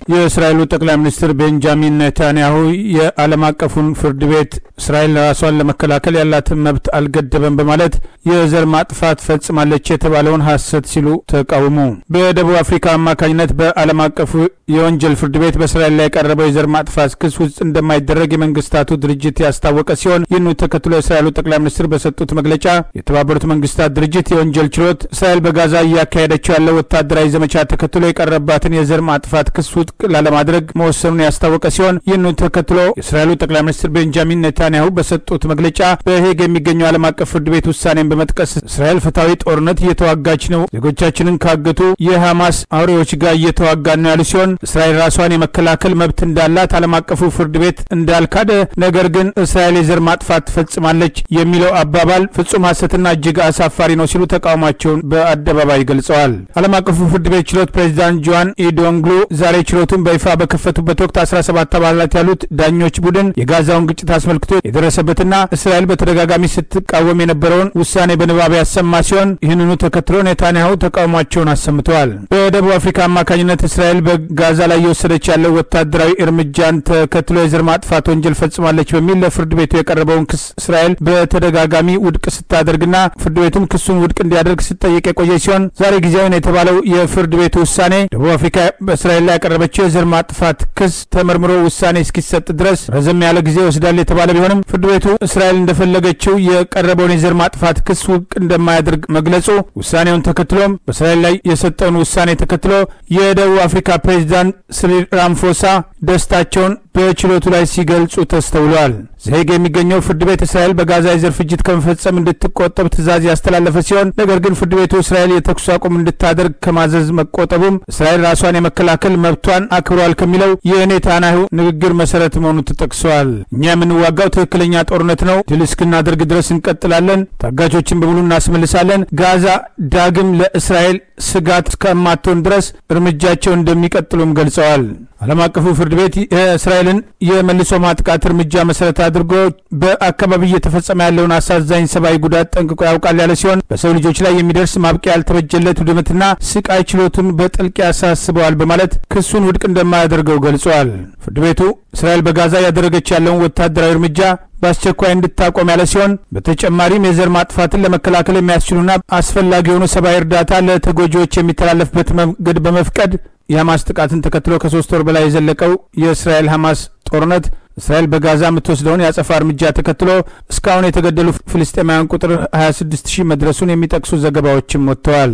የእስራኤሉ ጠቅላይ ሚኒስትር ቤንጃሚን ኔታንያሁ የዓለም አቀፉን ፍርድ ቤት እስራኤል ራሷን ለመከላከል ያላትን መብት አልገደበም በማለት የዘር ማጥፋት ፈጽማለች የተባለውን ሐሰት ሲሉ ተቃውሙ። በደቡብ አፍሪካ አማካኝነት በዓለም አቀፉ የወንጀል ፍርድ ቤት በእስራኤል ላይ የቀረበው የዘር ማጥፋት ክስ ውስጥ እንደማይደረግ የመንግስታቱ ድርጅት ያስታወቀ ሲሆን ይህኑ ተከትሎ የእስራኤሉ ጠቅላይ ሚኒስትር በሰጡት መግለጫ የተባበሩት መንግስታት ድርጅት የወንጀል ችሎት እስራኤል በጋዛ እያካሄደችው ያለው ወታደራዊ ዘመቻ ተከትሎ የቀረባትን የዘር ማጥፋት ክስ ውድቅ ላለማድረግ መወሰኑን ያስታወቀ ሲሆን ይህኑ ተከትሎ የእስራኤሉ ጠቅላይ ሚኒስትር ቤንጃሚን ኔታንያሁ በሰጡት መግለጫ በሄግ የሚገኘው ዓለም አቀፍ ፍርድ ቤት ውሳኔን በመጥቀስ እስራኤል ፍትሐዊ ጦርነት እየተዋጋች ነው፣ ዜጎቻችንን ካገቱ የሐማስ አውሬዎች ጋር እየተዋጋን ነው ያሉ ሲሆን እስራኤል ራሷን የመከላከል መብት እንዳላት ዓለም አቀፉ ፍርድ ቤት እንዳልካደ፣ ነገር ግን እስራኤል የዘር ማጥፋት ትፈጽማለች የሚለው አባባል ፍጹም ሐሰትና እጅግ አሳፋሪ ነው ሲሉ ተቃውሟቸውን በአደባባይ ገልጸዋል። ዓለም አቀፉ ፍርድ ቤት ችሎት ፕሬዚዳንት ጆዋን ኢዶንግሉ ዛሬ ችሎቱን በይፋ በከፈቱበት ወቅት 17 አባላት ያሉት ዳኞች ቡድን የጋዛውን ግጭት አስመልክቶ የደረሰበትና እስራኤል በተደጋጋሚ ስትቃወም የነበረውን ውሳኔ በንባብ ያሰማ ሲሆን ይህንኑ ተከትሎ ኔታንያሁ ተቃውሟቸውን አሰምተዋል። በደቡብ አፍሪካ አማካኝነት እስራኤል በጋዛ ላይ የወሰደች ያለው ወታደራዊ እርምጃን ተከትሎ የዘር ማጥፋት ወንጀል ፈጽማለች በሚል ለፍርድ ቤቱ የቀረበውን ክስ እስራኤል በተደጋጋሚ ውድቅ ስታደርግና ፍርድ ቤቱም ክሱን ውድቅ እንዲያደርግ ስትጠይቅ የቆየ ሲሆን ዛሬ ጊዜያዊ ነው የተባለው የፍርድ ቤቱ ውሳኔ ደቡብ አፍሪካ በእስራኤል ላይ ያቀረበችው የዘር ማጥፋት ክስ ተመርምሮ ውሳኔ እስኪሰጥ ድረስ ረዘም ያለ ጊዜ ይወስዳል የተባለ ቢሆንም ፍርድ ቤቱ እስራኤል እንደፈለገችው የቀረበውን የዘር ማጥፋት ክስ ውድቅ እንደማያደርግ መግለጹ ውሳኔውን ተከትሎም በእስራኤል ላይ የሰጠውን ውሳኔ ተከትሎ የደቡብ አፍሪካ ፕሬዚዳንት ሲሪል ራምፎሳ ደስታቸውን በችሎቱ ላይ ሲገልጹ ተስተውለዋል። ዘሄግ የሚገኘው ፍርድ ቤት እስራኤል በጋዛ የዘር ፍጅት ከመፈጸም እንድትቆጠብ ትዕዛዝ ያስተላለፈ ሲሆን ነገር ግን ፍርድ ቤቱ እስራኤል የተኩስ አቁም እንድታደርግ ከማዘዝ መቆጠቡም እስራኤል ራሷን የመከላከል መብቷን አክብሯል ከሚለው የኔታንያሁ ንግግር መሰረት መሆኑ ተጠቅሰዋል። እኛ የምንዋጋው ትክክለኛ ጦርነት ነው። ድል እስክናደርግ ድረስ እንቀጥላለን። ታጋቾችን በሙሉ እናስመልሳለን። ጋዛ ዳግም ለእስራኤል ስጋት እስከማትሆን ድረስ እርምጃቸው እንደሚቀጥሉም ገልጸዋል። ዓለም አቀፉ ፍርድ ቤት የእስራኤልን የመልሶ ማጥቃት እርምጃ መሰረት አድርጎ በአካባቢ እየተፈጸመ ያለውን አሳዛኝ ሰብአዊ ጉዳት ጠንቅቆ ያውቃል ያለ ሲሆን በሰው ልጆች ላይ የሚደርስ ማብቂያ ያልተበጀለት ውድመትና ስቃይ ችሎቱን በጥልቅ ያሳስበዋል በማለት ክሱን ውድቅ እንደማያደርገው ገልጿል። ፍርድ ቤቱ እስራኤል በጋዛ ያደረገች ያለውን ወታደራዊ እርምጃ በአስቸኳይ እንድታቆም ያለ ሲሆን በተጨማሪም የዘር ማጥፋትን ለመከላከል የሚያስችሉና አስፈላጊ የሆኑ ሰብአዊ እርዳታ ለተጎጂዎች የሚተላለፍበት መንገድ በመፍቀድ የሐማስ ጥቃትን ተከትሎ ከሶስት ወር በላይ የዘለቀው የእስራኤል ሐማስ ጦርነት እስራኤል በጋዛ የምትወስደውን የአጸፋ እርምጃ ተከትሎ እስካሁን የተገደሉ ፍልስጤማውያን ቁጥር 26 ሺህ መድረሱን የሚጠቅሱ ዘገባዎችም ወጥተዋል።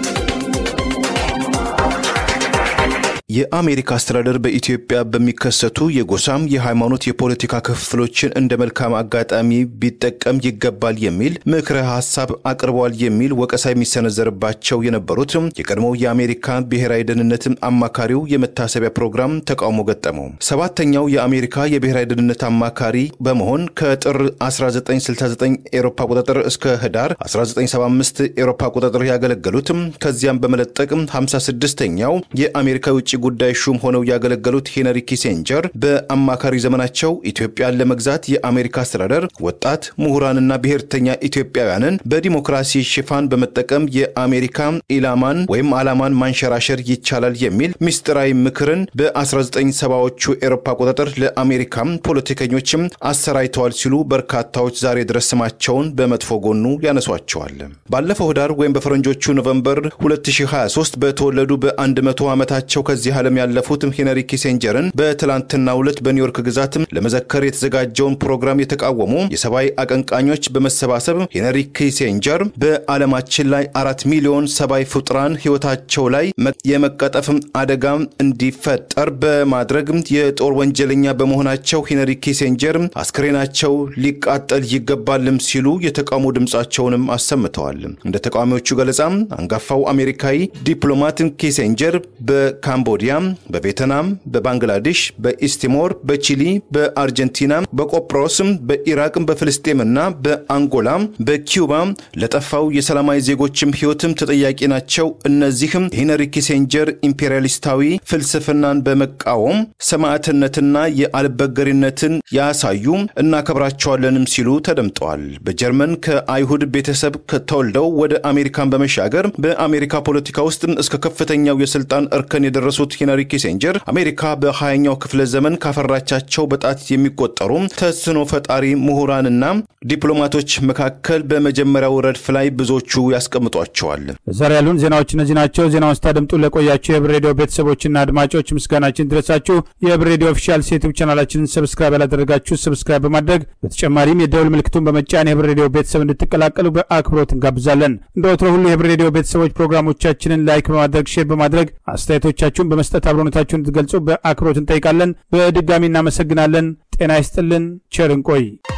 የአሜሪካ አስተዳደር በኢትዮጵያ በሚከሰቱ የጎሳም የሃይማኖት፣ የፖለቲካ ክፍፍሎችን እንደ መልካም አጋጣሚ ቢጠቀም ይገባል የሚል ምክረ ሀሳብ አቅርበዋል የሚል ወቀሳ የሚሰነዘርባቸው የነበሩት የቀድሞው የአሜሪካ ብሔራዊ ደህንነት አማካሪው የመታሰቢያ ፕሮግራም ተቃውሞ ገጠመው። ሰባተኛው የአሜሪካ የብሔራዊ ደህንነት አማካሪ በመሆን ከጥር 1969 ኤሮፓ ቁጥጥር እስከ ህዳር 1975 ኤሮፓ ቁጥጥር ያገለገሉት ከዚያም በመለጠቅ 56ኛው የአሜሪካ የውጭ ጉዳይ ሹም ሆነው ያገለገሉት ሄነሪ ኪሴንጀር በአማካሪ ዘመናቸው ኢትዮጵያን ለመግዛት የአሜሪካ አስተዳደር ወጣት ምሁራንና ብሔርተኛ ኢትዮጵያውያንን በዲሞክራሲ ሽፋን በመጠቀም የአሜሪካ ኢላማን ወይም ዓላማን ማንሸራሸር ይቻላል የሚል ምስጢራዊ ምክርን በ1970ዎቹ ኤሮፓ ቁጥጥር ለአሜሪካ ፖለቲከኞችም አሰራይተዋል ሲሉ በርካታዎች ዛሬ ድረስ ስማቸውን በመጥፎ ጎኑ ያነሷቸዋል። ባለፈው ህዳር ወይም በፈረንጆቹ ኖቨምበር 2023 በተወለዱ በ100 ዓመታቸው ከዚህ ዓለም ያለፉት ሄነሪ ኪሴንጀርን በትላንትናው ዕለት በኒውዮርክ ግዛት ለመዘከር የተዘጋጀውን ፕሮግራም የተቃወሙ የሰብአዊ አቀንቃኞች በመሰባሰብ ሄነሪ ኪሴንጀር በዓለማችን ላይ አራት ሚሊዮን ሰብአዊ ፍጡራን ህይወታቸው ላይ የመቀጠፍ አደጋ እንዲፈጠር በማድረግ የጦር ወንጀለኛ በመሆናቸው ሄነሪ ኪሴንጀር አስክሬናቸው ሊቃጠል ይገባልም ሲሉ የተቃውሞ ድምፃቸውንም አሰምተዋል። እንደ ተቃዋሚዎቹ ገለጻ አንጋፋው አሜሪካዊ ዲፕሎማት ኪሴንጀር በካምቦዲያ፣ በቬትናም፣ በባንግላዴሽ፣ በኢስቲሞር፣ በቺሊ፣ በአርጀንቲና፣ በቆጵሮስ፣ በኢራቅ፣ በፍልስጤምና በአንጎላ፣ በኪዩባ ለጠፋው የሰላማዊ ዜጎችም ህይወትም ተጠያቂ ናቸው። እነዚህም የሄነሪ ኪሴንጀር ኢምፔሪያሊስታዊ ፍልስፍናን በመቃወም ሰማዕትነትና የአልበገሪነትን ያሳዩ እናከብራቸዋለንም ሲሉ ተደምጠዋል። በጀርመን ከአይሁድ ቤተሰብ ተወልደው ወደ አሜሪካን በመሻገር በአሜሪካ ፖለቲካ ውስጥ እስከ ከፍተኛው የስልጣን እርከን የደረሱት ያነሱት ሄነሪ ኪሴንጀር አሜሪካ በሀያኛው ክፍለ ዘመን ካፈራቻቸው በጣት የሚቆጠሩ ተጽዕኖ ፈጣሪ ምሁራንና ዲፕሎማቶች መካከል በመጀመሪያው ረድፍ ላይ ብዙዎቹ ያስቀምጧቸዋል። ዛሬ ያሉን ዜናዎች እነዚህ ናቸው። ዜናውን ስታደምጡ ለቆያችሁ የህብር ሬዲዮ ቤተሰቦችና አድማጮች ምስጋናችን ድረሳችሁ። የህብር ሬዲዮ ኦፊሻል ዩቲዩብ ቻናላችንን ሰብስክራይብ ያላደረጋችሁ ሰብስክራይብ በማድረግ በተጨማሪም የደውል ምልክቱን በመጫን የህብር ሬዲዮ ቤተሰብ እንድትቀላቀሉ በአክብሮት እንጋብዛለን። እንደ ወትሮ ሁሉ የህብር ሬዲዮ ቤተሰቦች ፕሮግራሞቻችንን ላይክ በማድረግ ሼር በማድረግ አስተያየቶቻችሁን በመስጠት አብሮነታችሁን እንድትገልጹ በአክብሮት እንጠይቃለን። በድጋሚ እናመሰግናለን። ጤና ይስጥልን። ቸር እንቆይ።